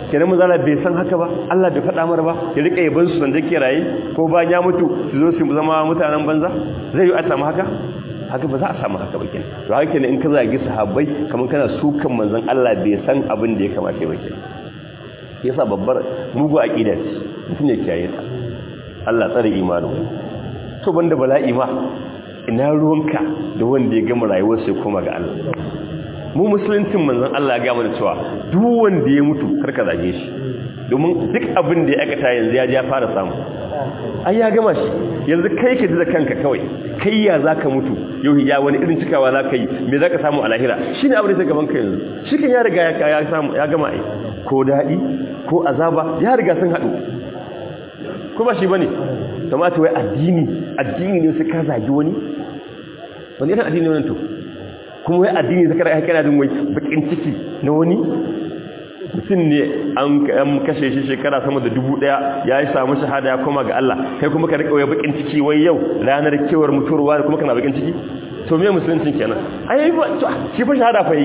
kenan mun zala bai san haka ba Allah bai faɗa mara ba ya rika yaban su sanda ke raye ko bayan ya mutu su zo su zama mutanen banza zai yi a samu haka haka ba za a samu haka ba kenan to haka ne in ka zagi sahabbai kamar kana sukan manzon Allah bai san abin da ya kamata ba kenan yasa babbar mugu aqida ce mutum ne kiyaye ta Allah tsare imanin to banda bala'i ma ina ruwanka da wanda ya gama rayuwar sai koma ga Allah mu musuluncin manzon Allah ya ga mana cewa duk wanda ya mutu karka zage shi domin duk abin da ya aikata yanzu ya ya fara samu ai ya gama shi yanzu kai ka ji da kanka kawai kai ya zaka mutu yau ya wani irin cikawa zaka yi me zaka samu a lahira shine abin da gaban ka yanzu shi kan ya riga ya ya samu ya gama ai ko dadi ko azaba ya riga sun hadu kuma shi bane kamata wai addini addini ne sai ka zagi wani wani irin addini wannan to kuma wai addini zaka rai kana jin wai bakin ciki na wani mutum ne an kashe shi shekara sama da dubu daya ya yi samu shahada ya koma ga Allah kai kuma ka rika wai bakin ciki wai yau ranar kewar mutuwarwa da kuma kana bakin ciki to me musuluncin kenan ai ba shi fa shahada fa yi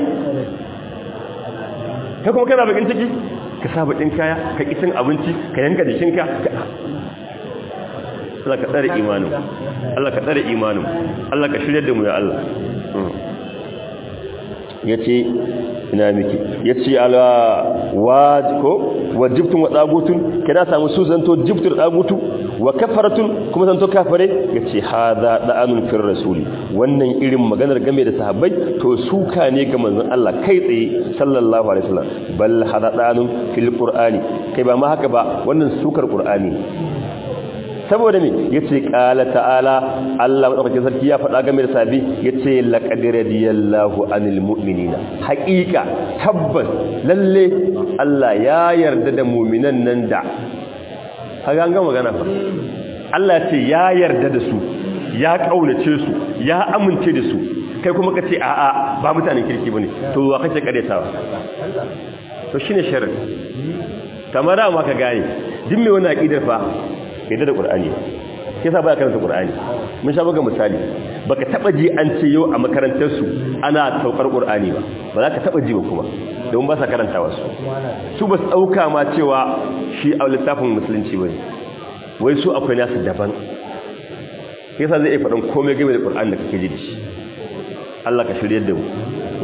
kai kuma kana bakin ciki ka sa bakin kaya ka kitin abinci ka yanka jikinka Allah ka tsare imanin Allah ka tsare imanin Allah ka shirya da mu ya Allah yace ina miki yace ala waj ko wajibtun wa dagutun kada samu su zanto jibtur dagutu wa kafaratun kuma zanto kafare yace hadha da'anun fir rasuli wannan irin maganar game da sahabbai to suka ne ga manzon Allah kai tsaye sallallahu alaihi wasallam bal hada da'anun fil qur'ani kai ba ma haka ba wannan sukar qur'ani saboda me yace qala ta'ala Allah madaukakin sarki ya faɗa game da sabi yace laqad radiyallahu anil mu'minina haqiqa tabbas lalle Allah ya yarda da mu'minan nan da kaga an ga magana fa Allah ce ya yarda da su ya kaunace su ya amince da su kai kuma kace a'a ba mutanen kirki bane to wa kace karetawa to shine sharri kamar da ma ka gane duk mai wani aqidar fa bai da Qur'ani ba yasa baya karanta Qur'ani mun sha buga misali baka taba ji an ce yau a makarantar su ana saukar Qur'ani ba ba za ka taba ji ba kuma don ba sa karanta wasu su ba su dauka ma cewa shi a littafin musulunci bane wai su akwai nasu daban yasa zai iya faɗin komai game da Qur'ani da kake ji da shi Allah ka shirye da mu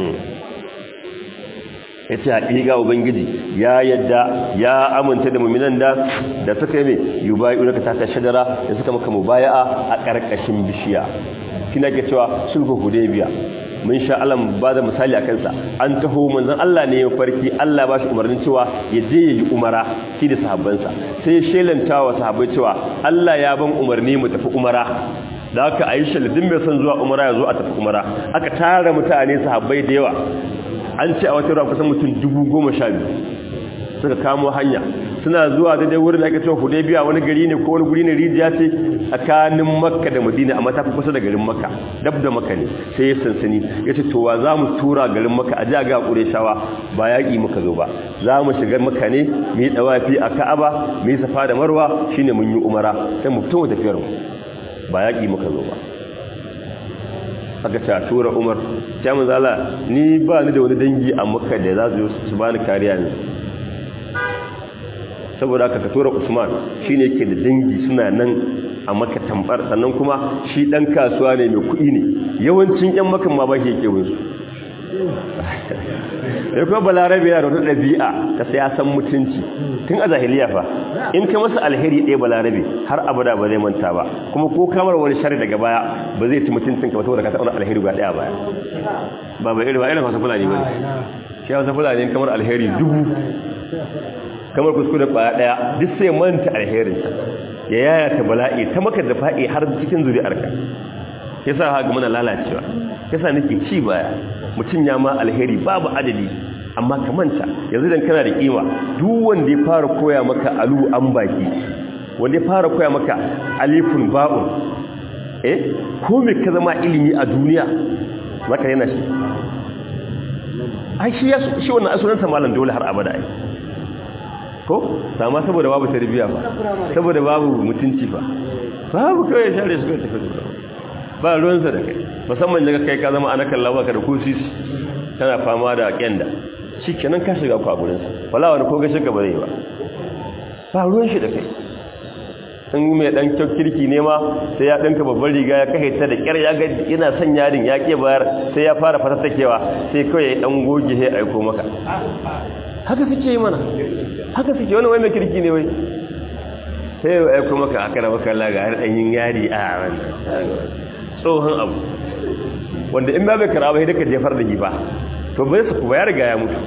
ya ce haƙiƙa ubangiji ya yadda ya aminta da muminan da da suka yi mai yi bayi ɗunaka ta ta shadara da suka maka mubaya'a a ƙarƙashin bishiya kina ke cewa sulhu hudaybiya mun sha Allah ba da misali a kansa an taho manzon Allah ne ya farki Allah ba shi umarnin cewa ya je ya yi umara shi da sahabbansa sai ya shelanta wa sahabbai cewa Allah ya ban umarni mu tafi umara da aka ayi shaladin mai son zuwa umara ya zo a tafi umara aka tara mutane sahabbai da yawa an ce a wata ruwa kusan mutum dubu goma sha biyu suka kamo hanya suna zuwa daidai wurin da ake cewa hudaybiya wani gari ne ko wani guri ne rijiya ce tsakanin makka da madina amma ta fi kusa da garin makka dab da makka ne sai ya sansani ya ce towa za mu tura garin makka a jaga shawa ba yaƙi muka zo ba za mu shigar makka ne mu yi ɗawafi a ka'aba mu yi safa da marwa shine mun yi umara sai mu fito mu tafiyar mu ba yaƙi muka zo ba aka ta tura umar ta manzala ni ba ni da wani dangi a makka da za su su bani kariya ne saboda aka ka tura usman shine yake da dangi suna nan a makka tambar sannan kuma shi dan kasuwa ne mai kuɗi ne yawancin yan makan ma ba shi yake wunsu da kuma balarabe yana da wata ɗabi'a ta sai ya san mutunci tun a zahiliya fa in ka masa alheri ɗaya balarabe har abada ba zai manta ba kuma ko kamar wani shari daga baya ba zai ci mutuncin ka saboda ka taɓa alheri ba ɗaya baya ba ba irin ba irin wasu fulani ba ne shi wasu fulani kamar alheri dubu kamar kuskure kwaya ɗaya duk sai manta alherin ya yaya ta bala'i ta maka da fa'i har cikin zuri'arka yasa haka muna lalacewa yasa nake ci baya mutum ya ma alheri babu adadi amma ka manta yanzu dan kana da kima duk wanda ya fara koya maka alu an baki wanda ya fara koya maka alifun ba'un eh ko me ka zama ilimi a duniya maka yana shi ai shi ya shi wannan asunanta malam dole har abada ai ko sama saboda babu tarbiya fa saboda babu mutunci fa babu kawai share su kai tafi ba ruwansa da kai musamman daga kai ka zama ana kallawa ka da kusis tana fama da kyanda shi kenan ka shiga ku a gurinsa wala wani ko gashi ka ba zai ba ba ruwan shi da kai in mai dan kyau kirki ne ma sai ya dinka babban riga ya kai ta da kyar ya ga yana son yarin ya ke bayar sai ya fara fatattakewa sai kawai ya dan goge sai aiko maka haka suke yi mana haka suke wani wai mai kirki ne wai sai ya aiko maka aka raba kalla ga har dan yin yari a wannan tsohon abu wanda in ba bai kara bai duka jefar da giba to bai su kuma ya riga ya mutu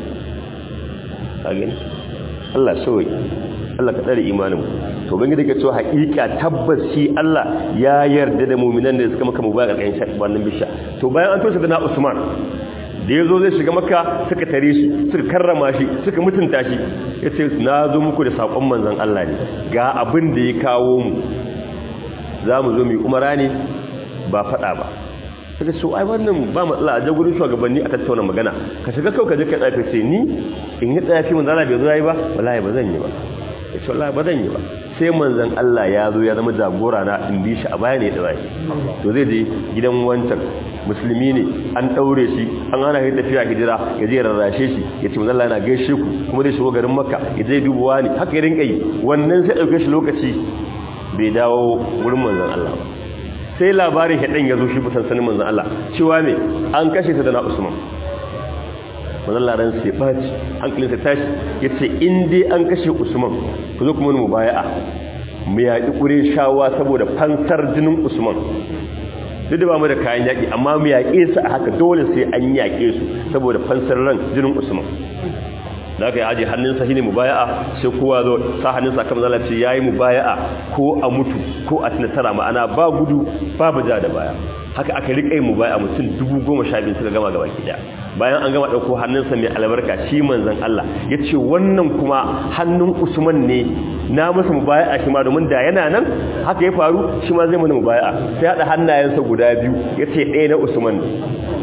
ka gani Allah soyi Allah ka tsare imanin to bangi dake cewa haƙiƙa tabbas shi Allah ya yarda da mu'minan da suka maka mubaya ƙarƙashin shafi wannan bisha to bayan an tosa da na Usman da yazo zai shiga maka suka tare shi suka karrama shi suka mutunta shi yace na zo muku da sakon manzon Allah ne ga abin da ya kawo mu za mu zo mu yi umara ne ba faɗa ba suka ce ai wannan ba matsala a jagurin shugabanni a tattauna magana ka shiga kau ka je ka tsafe ce ni in yi tsafi manzon Allah bai zo yayi ba wallahi ba zan yi ba ya ce wallahi ba zan yi ba sai manzon Allah ya zo ya zama jagora na in bi shi a baya ne da bai to zai je gidan wancan musulmi ne an daure shi an hana shi tafiya hijira ya je rarrashe shi ya ce manzon Allah yana gaishe ku kuma zai shigo garin Makka ya je dubuwa ne haka ya rinka yi wannan sai dauke shi lokaci bai dawo gurin manzon Allah ba sai labarin haɗin ya zo shi busan sanin manzan Allah cewa ne an kashe ta da na Usman manzan laran sai ɓaci hankalin sai tashi ya ce in dai an kashe Usman ku zo kuma mu baya'a mu yaƙi ƙure shawa saboda fansar jinin Usman duk da ba mu da kayan yaƙi amma mu yaƙe su a haka dole sai an yaƙe su saboda fansar ran jinin Usman da aka yi aji hannunsa shi ne mubaya'a sai kowa zo sa hannunsa kan zala ce ya yi mubaya'a ko a mutu ko a tunatara ma'ana ba gudu babu ja da baya haka aka riƙa yi mubaya'a mutum dubu goma sha biyu suka gama gaba ɗaya bayan an gama ɗauko hannunsa mai albarka shi manzan Allah ya ce wannan kuma hannun usman ne na masa mubaya'a shi ma domin da yana nan haka ya faru shi ma zai mana mubaya'a sai haɗa hannayensa guda biyu ya ce ɗaya na usman ne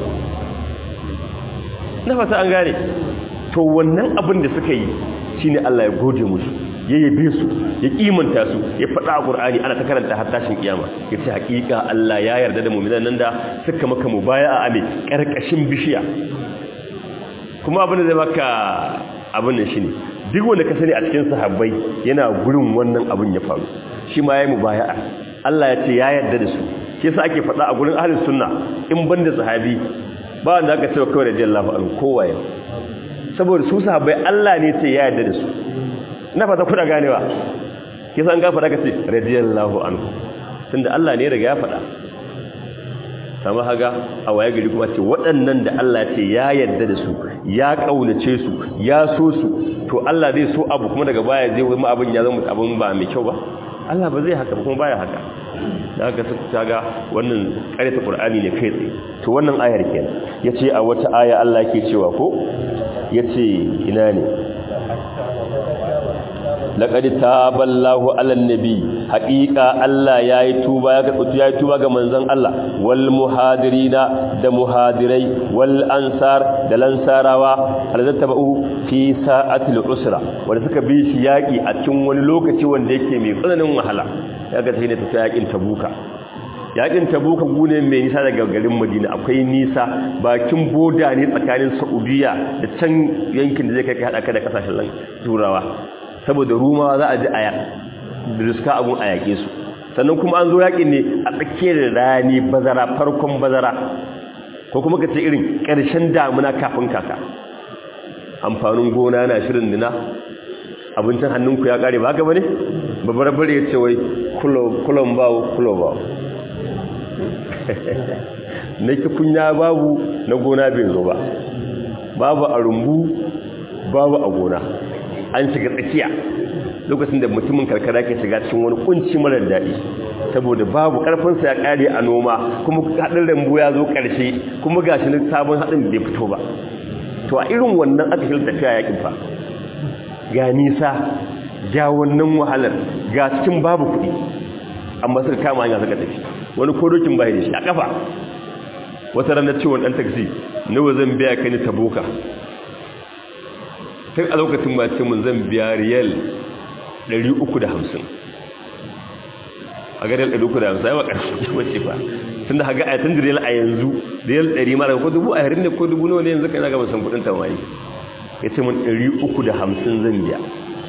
na fata an gane to wannan abin da suka yi shine Allah ya gode musu ya yabe su ya kimanta su ya faɗa a Qur'ani ana ta karanta har tashin kiyama yace hakika Allah ya yarda da mu'minan nan da suka maka mubaya'a a me karkashin bishiya kuma abin da zai maka abin nan shine duk wanda ka sani a cikin sahabbai yana gurin wannan abin ya faru shi ma yayi mubaya'a Allah ya ce ya yarda da su shi yasa ake faɗa a gurin ahlus sunna in banda sahabi ba wanda aka ce kawai radiyallahu anhu kowaye saboda su sahabbai Allah ne ce ya yarda da su ina fata kuna ganewa kisa an gafa daga ce radiyallahu anhu tunda Allah ne riga ya faɗa sama haga a waye gari kuma ce waɗannan da Allah ce ya yarda da su ya kaunace su ya so su to Allah zai so abu kuma daga baya zai wani abin ya zama abin ba mai kyau ba Allah ba zai haka ba kuma baya haka da haka suka taga wannan ƙarfi Qur'ani ne kai tsaye to wannan ayar kenan yace a wata aya Allah yake cewa ko yace ina ne laqad taballahu ala nabi haqiqa Allah yayi tuba ya ga yayi tuba ga manzon Allah wal muhadirina da muhadirai wal ansar da lansarawa alzattabu fi sa'atil usra wanda suka bi shi yaki a cikin wani lokaci wanda yake mai tsananin wahala yaga sai ne tafi yakin tabuka yakin tabuka gune mai nisa daga garin madina akwai nisa bakin boda ne tsakanin saudiya da can yankin da zai kai hada ka da kasashen turawa saboda rumawa za a ji aya da riska abun a yaƙe su sannan kuma an zo yaƙin ne a tsakiyar rani bazara farkon bazara ko kuma ka ce irin ƙarshen damuna kafin kaka amfanin gona na shirin dina abincin hannunku ya ƙare ba haka ba ne babbar bare ya ce wai kulon bawo kulo bawo na kunya babu na gona bai zo ba babu a rumbu babu a gona an shiga tsakiya lokacin da mutumin karkara ke shiga cikin wani kunci marar daɗi saboda babu ƙarfinsa ya ƙare a noma kuma haɗin rambu ya zo ƙarshe kuma ga shi sabon haɗin bai fito ba to a irin wannan aka shi tafiya yakin fa ga nisa ga wannan wahalar ga cikin babu kuɗi amma suka kama hanya suka tafi wani kodokin bai da shi a kafa wata ranar ciwon ɗan taksi nawa zan biya ka ni taboka tun a lokacin ba ce mun zan biya riyal 350 a ga riyal 350 ya ba ƙarfi wace ba tun da haga a yatan riyal a yanzu riyal 100 mara ko dubu a harin ne ko dubu nawa ne yanzu kai na gaba san kudin tamari ya ce mun 350 zan biya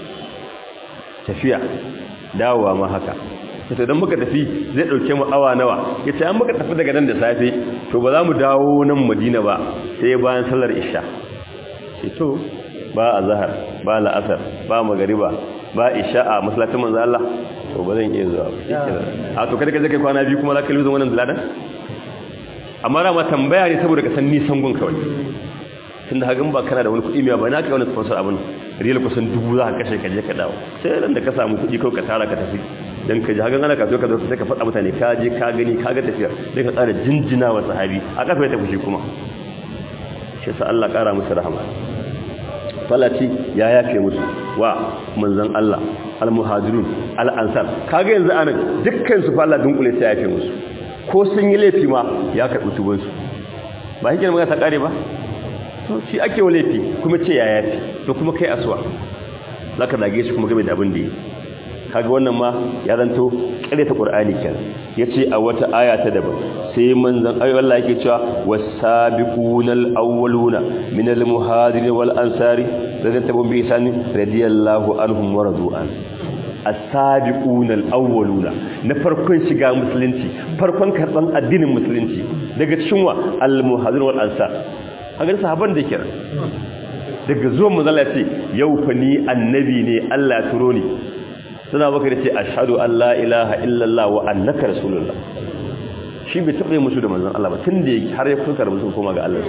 tafiya dawowa ma haka sai don muka tafi zai dauke mu awa nawa ya ce an muka tafi daga nan da safe to ba za mu dawo nan madina ba sai bayan sallar isha ce to ba a zahar ba la'asar ba magariba ba isha a masallacin manzo Allah to ba zan iya zuwa a to kada ka je kai kwana biyu kuma za ka luzo wannan zuladan amma rama tambaya ne saboda ka san nisan gun kawai tun da hagan ba kana da wani kuɗi mai ba na ka wani sponsor abin riyal kusan dubu za ka kashe ka je ka dawo sai ran da ka samu kuɗi kawai ka tara ka tafi dan ka ji hagan ana ka zo ka zo sai ka faɗa mutane ka je ka gani ka ga tafiyar dan ka tsara jinjina wa sahabi a kafa ya tafi shi kuma shi sa Allah ƙara musu rahama falati ya yafe musu wa manzon Allah al-muhajirun al-ansar kaga yanzu anan dukkan su fa Allah dunkule sai ya yafe musu ko sun yi laifi ma ya karɓi tubansu ba hikin magana ta ƙare ba to shi ake wa laifi kuma ce ya yafi to kuma kai asuwa za ka zage shi kuma game da abin da yi kaga wannan ma ya zanto ƙare ta ƙur'ani kyan ya ce a wata aya ta daban sai manzan ayo Allah yake cewa wasabiqunal awwaluna minal muhajirin wal ansari radan tabun bi sani radiyallahu anhum wa radu'an as-sabiqunal awwaluna na farkon shiga musulunci farkon karban addinin musulunci daga cikin wa al-muhajirin wal ansar hagar sahaban da kira daga zuwan manzala ce yau fa ni annabi ne Allah ya turo ni suna baka da ce ashhadu an la ilaha illallah wa annaka rasulullah shi bai taɓa musu da manzon Allah ba tun da har ya fuskar musu koma ga Allah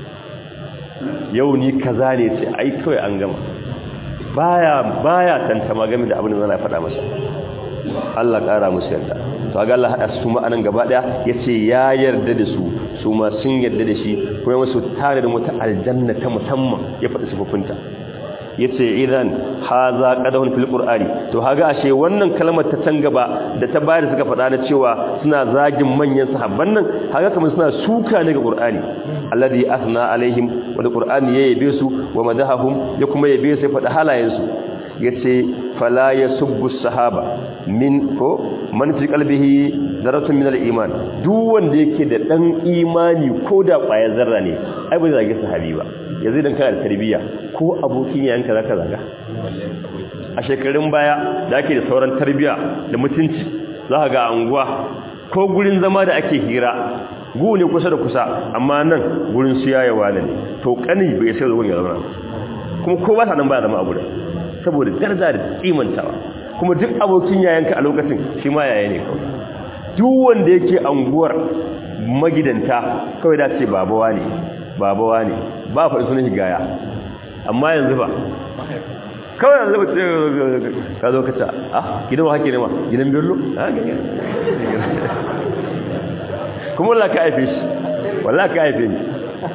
yau ni kaza ne ce ai kawai an gama baya baya tantama game da abin da zai faɗa masa Allah ƙara musu yarda to ga Allah hada su ma'anan gaba daya yace ya yarda da su su ma sun yarda da shi kuma musu tare da wata aljanna ta musamman ya faɗi sifofinta yace idan haza qadahun fil qur'ani to haga ashe wannan kalmar ta can gaba da ta bayar suka faɗa na cewa suna zagin manyan sahabban nan haga kamar suna suka ne ga qur'ani alladhi athna alaihim wa qur'ani ya yabe su wa madahahum ya kuma yabe su faɗa halayen su yace fala yasubbu sahaba min ko man fi qalbihi zaratun min al-iman duk wanda yake da dan imani ko da ƙwayar zarra ne ai ba zai zage sahabi ba yanzu dan kana da tarbiyya ko abokin yanka zaka zaga a shekarun baya da ake da sauran tarbiyya da mutunci za ga anguwa ko gurin zama da ake hira gu ne kusa da kusa amma nan gurin su yayawa ne to kani bai sai zuwa ya zama kuma ko ba ta nan ba zama abu da saboda daraja da kimantawa kuma duk abokin yayanka a lokacin shi ma yaya ne kawai duk wanda yake anguwar magidanta kawai da ce babawa ne babawa ne ba faɗi sunan higaya amma yanzu ba kawai yanzu ba ka zo ka ta ah gidan wa hake ne ma gidan bello kuma wallah ka haife shi wallah ka haife ni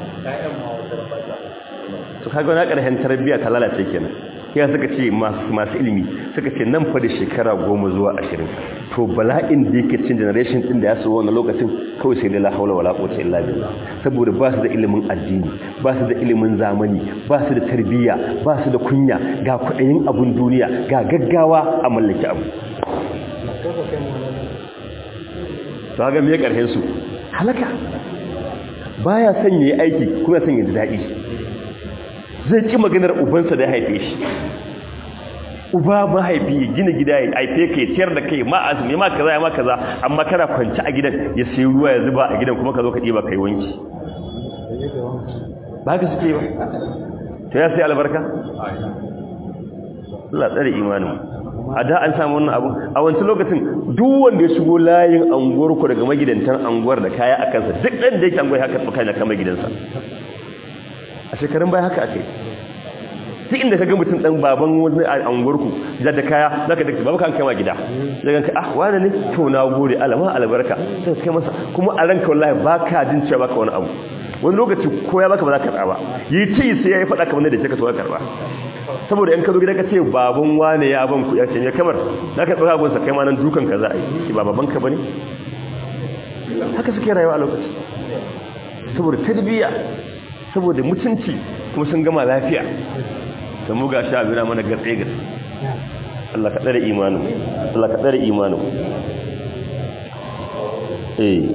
to kaga na ƙarshen tarbiyya ta lalace kenan ya suka ce masu ilimi suka ce nan fa da shekara goma zuwa ashirin to bala'in da yake cin generation din da ya so wannan lokacin kawai sai da la haula wala quwwata illa billah saboda ba su da ilimin addini ba su da ilimin zamani ba su da tarbiyya ba su da kunya ga kudayin abun duniya ga gaggawa a mallaki abu to ga me karshen su halaka baya son yayi aiki kuma son ya ji dadi zai ki maganar ubansa da ya haife shi uba mahaifi ya gina gida ya haife ka ya ciyar da kai ma azumi ma kaza ya ma kaza amma kana kwanci a gidan ya sayi ruwa ya zuba a gidan kuma ka zo ka ɗiba kai wanki ba ka suke ba ta ya sai albarka Allah tsare imanin a da an samu wannan abu a wancan lokacin duk wanda ya shigo layin anguwar ku daga magidantan anguwar da kaya a kansa duk ɗan da yake anguwar haka tsuka na kama gidansa a shekarun baya haka ake duk inda ka ga mutum dan baban wani angurku da da kaya zaka dace babu kan kaiwa gida daga ka ah wani ne to na gode alama albarka sai kai masa kuma a ranka wallahi baka jin cewa baka wani abu wani lokaci ko ya baka ba za ka karba yi ci sai yayi fada kamar da ka to ka karba saboda in ka zo gida ka ce baban wani ya ban ku ya ce ne kamar zaka tsaka gun sa kai ma nan dukan ka za a yi ba baban ka bane haka suke rayuwa a lokaci saboda tarbiyya saboda mutunci kuma sun gama lafiya da mu ga sha bira mana gatse gatse Allah ka tsare imanin Allah ka tsare imanin eh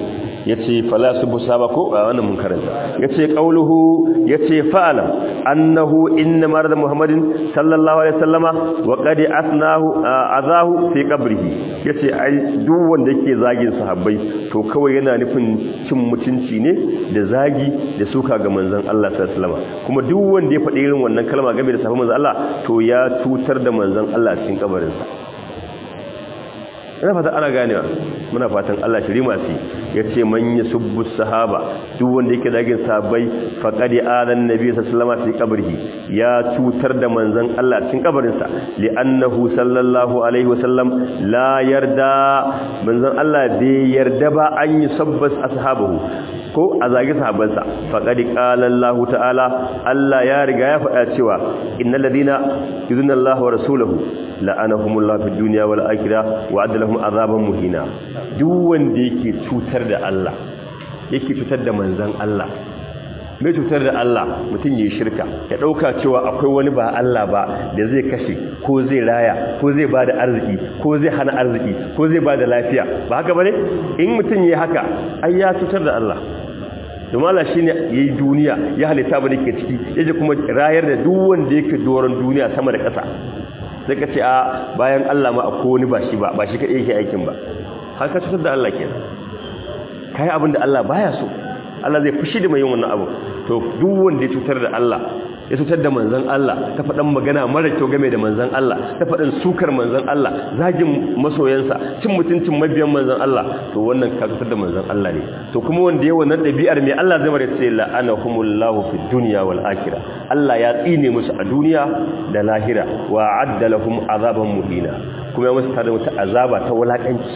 yace fala subu sahaba ko wannan mun karanta yace qauluhu yace fa'ala annahu inna marad muhammadin sallallahu alaihi wasallama wa qad asnahu azahu fi qabrihi yace ai duk wanda yake zagin sahabbai to kawai yana nufin cin mutunci ne da zagi da suka ga manzon Allah sallallahu alaihi wasallama kuma duk wanda ya faɗi irin wannan kalma game da sahabban manzon Allah to ya cutar da manzon Allah cikin kabarinsa ina fata ana ganewa muna fatan Allah shiri masu yace man yasubbu sahaba duk wanda yake dagin sahabbai faqadi adan nabi sallallahu alaihi wasallam ya cutar da manzon Allah cikin kabarin sa li'annahu sallallahu alaihi wasallam la yarda manzon Allah bai yarda ba an yusabbas ashabahu ko a zagi sahabbansa faqadi qala Allah ta'ala Allah ya riga ya faɗa cewa innal ladina yuzuna Allah wa rasulahu la'anahumullahu fid dunya wal akhirah wa adalahum azaban muhina duk wanda yake cutar da Allah yake cutar da manzon Allah mai cutar da Allah mutum yi shirka ya dauka cewa akwai wani ba Allah ba da zai kashe ko zai raya ko zai bada arziki ko zai hana arziki ko zai bada lafiya ba haka bane in mutum yi haka ai ya cutar da Allah domin Allah shine yayi duniya ya halitta ba ke ciki yaje kuma rayar da duk wanda yake doron duniya sama da ƙasa sai ka ce a bayan Allah ma akwai wani ba shi ba ba shi kadai yake aikin ba har ka cutar da Allah kenan kai abin da Allah baya so Allah zai fushi da mai yin wannan abu to duk wanda ya cutar da Allah ya cutar da manzon Allah ta faɗan magana mara kyau game da manzon Allah ta faɗan sukar manzon Allah zagin masoyansa cin mutuncin mabiyan manzon Allah to wannan ka cutar da manzon Allah ne to kuma wanda ya wannan ɗabi'ar mai Allah zai bare ce la'anahumullahu fid dunya wal akhirah Allah ya tsine musu a duniya da lahira wa adda lahum azaban muhina kuma ya musu tada wata azaba ta wulakanci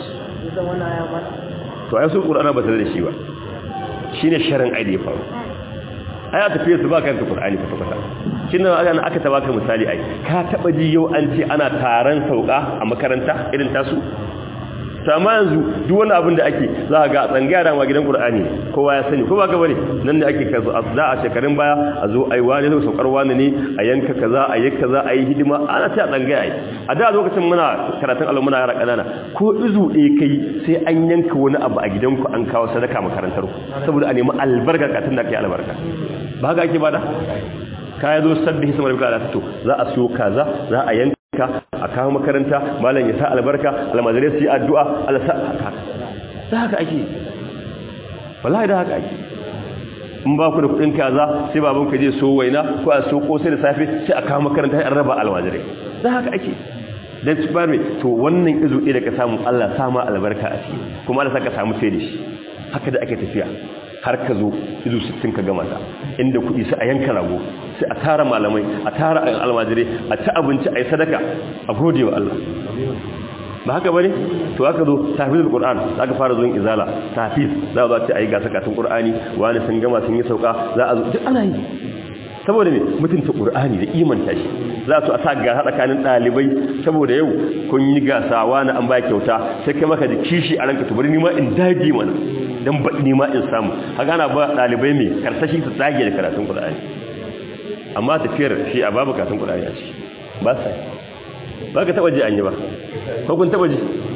to ai su Qur'ana ba tare da shi ba shine sharin aidi ya faru ai a tafiye su ba ka yanka Qur'ani kwata kwata shin nan aka aka ta baka misali ai ka taba ji yau an ce ana taron sauka a makaranta irin tasu to amma yanzu duk wani abin da ake za ga tsangaya da ma gidan Qur'ani kowa ya sani ko ba ka bane nan da ake kasu da a shekarun baya a zo ai wani zo saukar wani ne a yanka kaza a yi kaza a yi hidima ana ta tsangaya ai a da lokacin muna karatun Allah muna yara kanana ko izu ɗaya kai sai an yanka wani abu a gidanku an kawo sadaka makarantar ku saboda a nemi albarka katun da kai albarka ba ga ake bada kaya zo sabbi hisma rabbika da to za a siyo kaza za a yanka a kawo makaranta malam ya sa albarka almajirai su yi addu'a Allah sa haka da haka ake wallahi da haka ake in ba ku da kudin kaza sai baban ka je so waina ko a so kosai da safe sai a kawo makaranta an raba almajirai da haka ake dan su bar to wannan izu ɗaya da ka samu Allah sama albarka a ciki kuma Allah saka samu sai da shi haka da ake tafiya har ka zo izu 60 ka gama ta inda kuɗi sai a yanka rago sai a tara malamai a tara almajirai a ci abinci a yi sadaka a gode wa Allah ba haka bane to haka zo tafizul qur'an zaka fara zuwan izala tafiz za a zo ce ayi gasa katun qur'ani wani sun gama sun yi sauka za a zo duk ana yi saboda me mutunta qur'ani da imanta shi za su a sa gasa tsakanin dalibai saboda yau kun yi gasa wani an ba kyauta sai kai maka da kishi a ranka to bari ni ma in dage mana dan ba ni ma in samu haka ana ba dalibai me karsashi su dage da karatun qur'ani amma tafiyar shi a babu karatun qur'ani a ciki ba sai ba ka taba ji an yi ba ko kun taba ji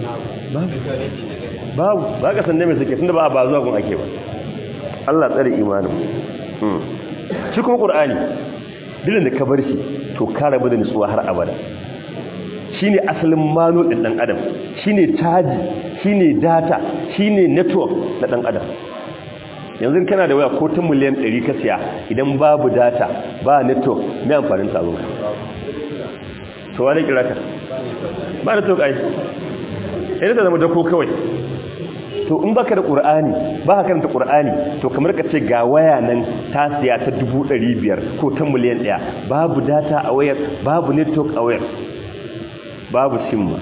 babu ba ka san mai suke tunda ba ba zuwa gun ake ba Allah tsare imanin shi kuma qur'ani dilin da ka bar shi to ka rabu da nutsuwa har abada shine asalin mano din dan adam shine caji shine data shine network na dan adam yanzu kana da waya ko ta miliyan 100 ka siya idan babu data ba network me amfanin ta zo to wani kira ka ba da tokai idan ta zama dako kawai to in baka da qur'ani ba ka karanta qur'ani to kamar ka ce ga waya nan ta siya ta 500 ko ta miliyan 1 babu data a wayar babu network a wayar babu simma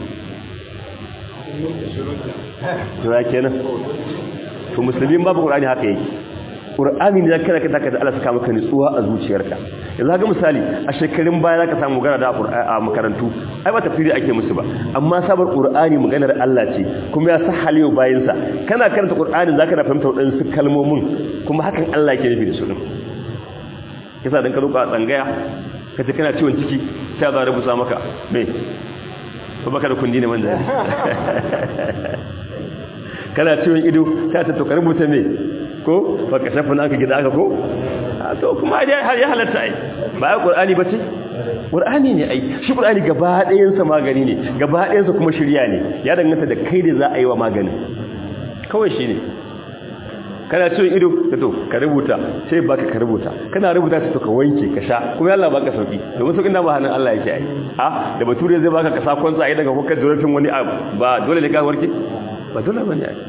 to ya kenan to musulmin babu qur'ani haka yake Qur'ani ne kana kada ka da Allah saka maka nutsuwa a zuciyarka yanzu ga misali a shekarun baya zaka samu magana da a makarantu ai ba tafsiri ake musu ba amma sabar Qur'ani maganar Allah ce kuma ya sahale wa bayin sa kana karanta Qur'ani zaka da fahimta wadansu kalmomin kuma hakan Allah yake nufi da su din kisa dan ka ruka tsangaya kace kana ciwon ciki sai za rubuta maka me ko baka da kundi ne man da kana ciwon ido ta ta to ka rubuta me ko ba ka shafa naka gida aka ko to kuma ya halatta ai ba ya qur'ani bace qur'ani ne ai shi qur'ani gaba ɗayan sa magani ne gaba ɗayan sa kuma shirya ne ya danganta da kai da za a yi wa maganin kawai shi ne kana ciwon ido da to ka rubuta sai baka ka rubuta kana rubuta sai to ka wanke ka sha kuma Allah baka sauki domin saukin da ba hannun Allah yake ai ha da bature zai baka ka sa kwanza ai daga hukar zurfin wani abu ba dole ne ka warke ba dole bane ai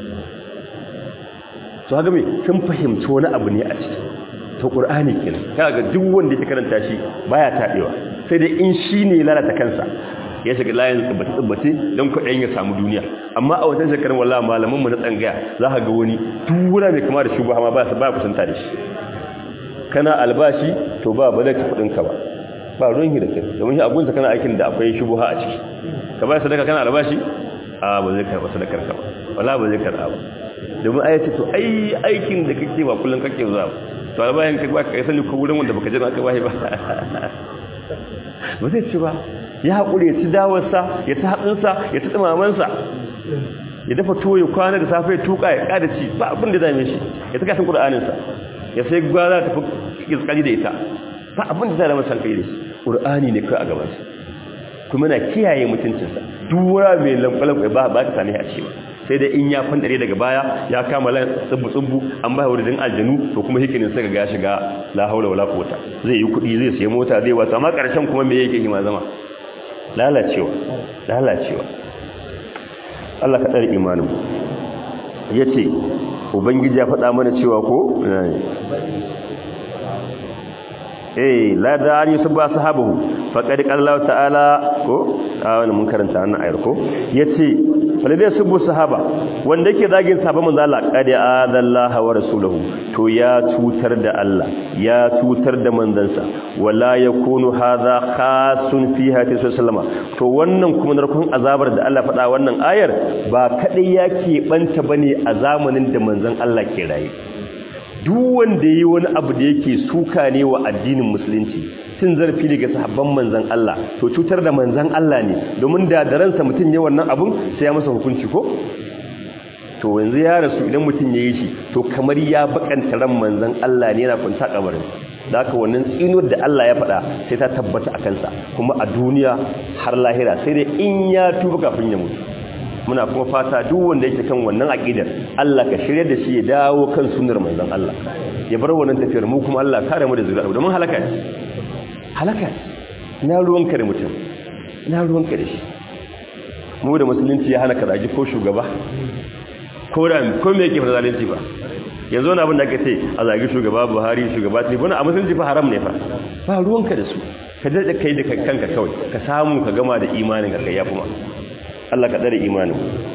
to haka me sun fahimci wani abu ne a ciki to qur'ani kenan kaga ga duk wanda yake karanta shi baya tadewa sai dai in shine lalata kansa ya shiga layin tsibbace don kwaɗayin ya samu duniya amma a watan shekarun walla malamanmu na tsangaya za ka ga wani tura mai kama da shugaba ma ba ba kusanta da shi kana albashi to ba ba zai ci kuɗinka ba ba ruwan da kai domin shi abunsa kana aikin da akwai shubuha a ciki ka ba sadaka kana albashi a ba zai karɓa sadakar ka ba wala ba zai karɓa ba domin ai ce to ai aikin da kake ba kullum kake zuwa to albayan ka ba ka sani ko wurin wanda baka jira aka bashi ba ba zai ci ba ya haƙuri ya ci dawarsa ya ta hatsinsa ya ta tsimamansa ya dafa tuwo ya kwana da safe ya tuka ya ƙada ci ba abin da dame shi ya ta kashin ƙur'aninsa ya sai gwara ta fi tsakari da ita ba abin da zama san kai da shi ƙur'ani ne kai a gabansa kuma na kiyaye mutuncinsa dura mai lamƙwalan ba ba ka same a ce sai dai in ya fandare daga baya ya kama lan tsubbu-tsubbu an ba wurin aljanu to kuma hikinin sai ga shiga la haula wala quwwata zai yi kuɗi zai sayi mota zai wata amma ƙarshen kuma me yake hima zama lalacewa lalacewa Allah ka tsare imanin yace ubangiji ya faɗa mana cewa ko eh la da an yusba sahabahu faqad qala ta'ala ko a wannan mun karanta wannan ayar ko yace falade subu sahaba wanda yake zagin sahaba manzo Allah qad adallaha wa rasuluhu to ya tutar da Allah ya tutar da manzansa wala yakunu hadha khasun fi hati sallama to wannan kuma narkon azabar da Allah faɗa wannan ayar ba kadai yake banta bane a zamanin da manzon Allah ke raye duk wanda yi wani abu da yake suka ne wa addinin musulunci cin zarafi daga sahabban manzan Allah to cutar da manzan Allah ne domin da da ransa mutum ne wannan abun sai ya masa hukunci ko to yanzu ya rasu idan mutum ya yi shi to kamar ya bakanta ran manzan Allah ne yana kwanta kabarin da haka wannan tsinuwar da Allah ya faɗa sai ta tabbata a kansa kuma a duniya har lahira sai dai in ya tuba kafin ya mutu muna kuma fata duk wanda yake kan wannan aqidar Allah ka shirye da shi ya dawo kan sunnar manzon Allah ya bar wannan tafiyar mu kuma Allah kare mu da zuriya domin halaka ne halaka na ruwanka da mutum na ruwanka da shi mu da musulunci ya hana ka zagi ko shugaba ko da ko me yake fara zalunci ba yanzu wani abin da ake ce a zagi shugaba Buhari shugaba Tinubu a musulunci fa haram ne fa ba ruwanka da su ka daɗe kai da kanka kawai ka samu ka gama da imanin ka kai yafi ma Allah ka tsare imanin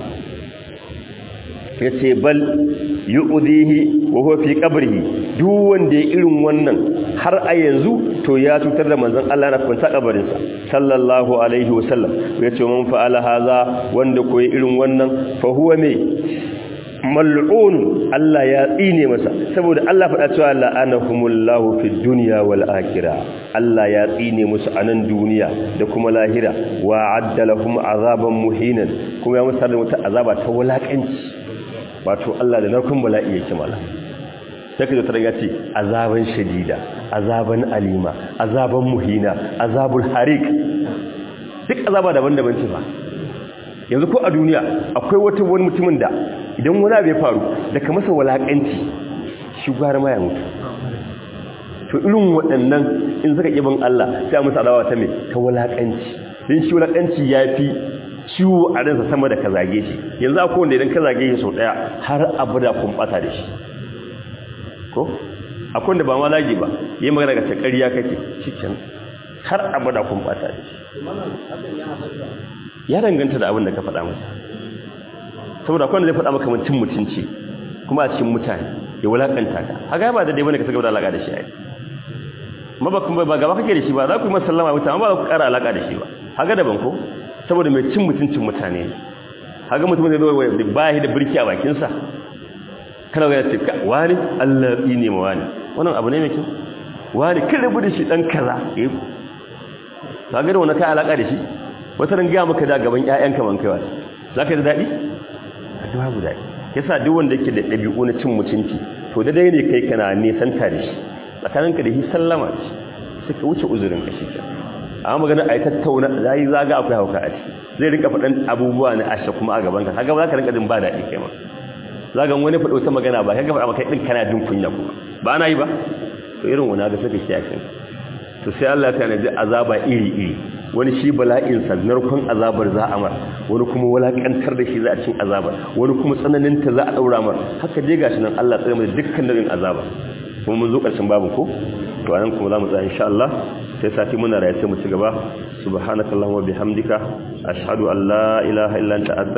ya ce bal yu'dihi wa huwa fi qabrihi duk wanda ya irin wannan har a yanzu to ya cutar da manzon Allah na kwanta kabarin sa sallallahu alaihi wa sallam ya ce man fa'ala haza wanda ko ya irin wannan fa huwa me mal'un Allah ya tsine masa saboda Allah faɗa cewa la'anahumullahu fid dunya wal akhirah Allah ya tsine musu a nan duniya da kuma lahira wa addalahum azaban muhinan kuma ya musu da wata azaba ta wulakanci wato Allah da narkun bala'i yake mala sai kaje tare ce azaban shadida azaban alima azaban muhina azabul harik duk azaba daban-daban ce ba yanzu ko a duniya akwai wata wani mutumin da idan wani abu ya faru daga masa walakanci shi gwara ma ya mutu to irin waɗannan in suka ƙibin Allah sai musu adawa ta mai ta walakanci din shi walakanci ya fi ciwo a ransa sama da ka zage shi yanzu akwai wanda idan ka zage shi sau ɗaya har abada kun ɓata da shi ko akwai wanda ba ma zage ba yi magana ga ƙarya kake cikin har abada kun ɓata da shi ya danganta da abin da ka faɗa masa saboda kwanda zai faɗa maka mutum mutunci kuma a cikin mutane ya wulakanta ka haka ba da dai bane ka saka da alaka da shi ai ma ba kuma ba gaba kake da shi ba za ku yi masa sallama wuta amma ba za ku ƙara alaka da shi ba haka daban ko saboda mai cin mutuncin mutane ne haka mutum zai zo da bahi da birki a bakin sa kana ga ce wani Allah yi ne ma wani wannan abu ne mai kyau wani kin rabu da shi dan kaza eh kaga da wannan kai alaka da shi wata ran gaya maka da gaban ƴaƴanka man kaiwa za ka yi daɗi? a babu daɗi yasa duk wanda yake da ɗabi'u na cin mutunci to da dai ne kai kana nisanta da shi tsakaninka da shi sallama ce suka wuce uzurin ka shi amma magana a yi tattauna za yi zaga akwai hauka a ciki zai rinka faɗan abubuwa na ashe kuma a gaban ka kaga ba za ka rinka jin ba daɗi kai ma zagan wani faɗo ta magana ba kaga faɗa maka ɗin kana jin kunya kuma ba ana yi ba to irin wani ga saka kiyakin to sai Allah ta naji azaba iri iri wani shi bala'in sa narkon azabar za a mar wani kuma walakantar da shi za a cin azabar wani kuma tsananin ta za a daura mar haka je gashi nan Allah tsare mu da dukkan nau'in azaba kuma mun zo ƙarshen babu ko to anan kuma za mu tsaya insha Allah sai sati muna raye sai mu ci gaba subhanakallahumma bihamdika ashhadu an la ilaha illa anta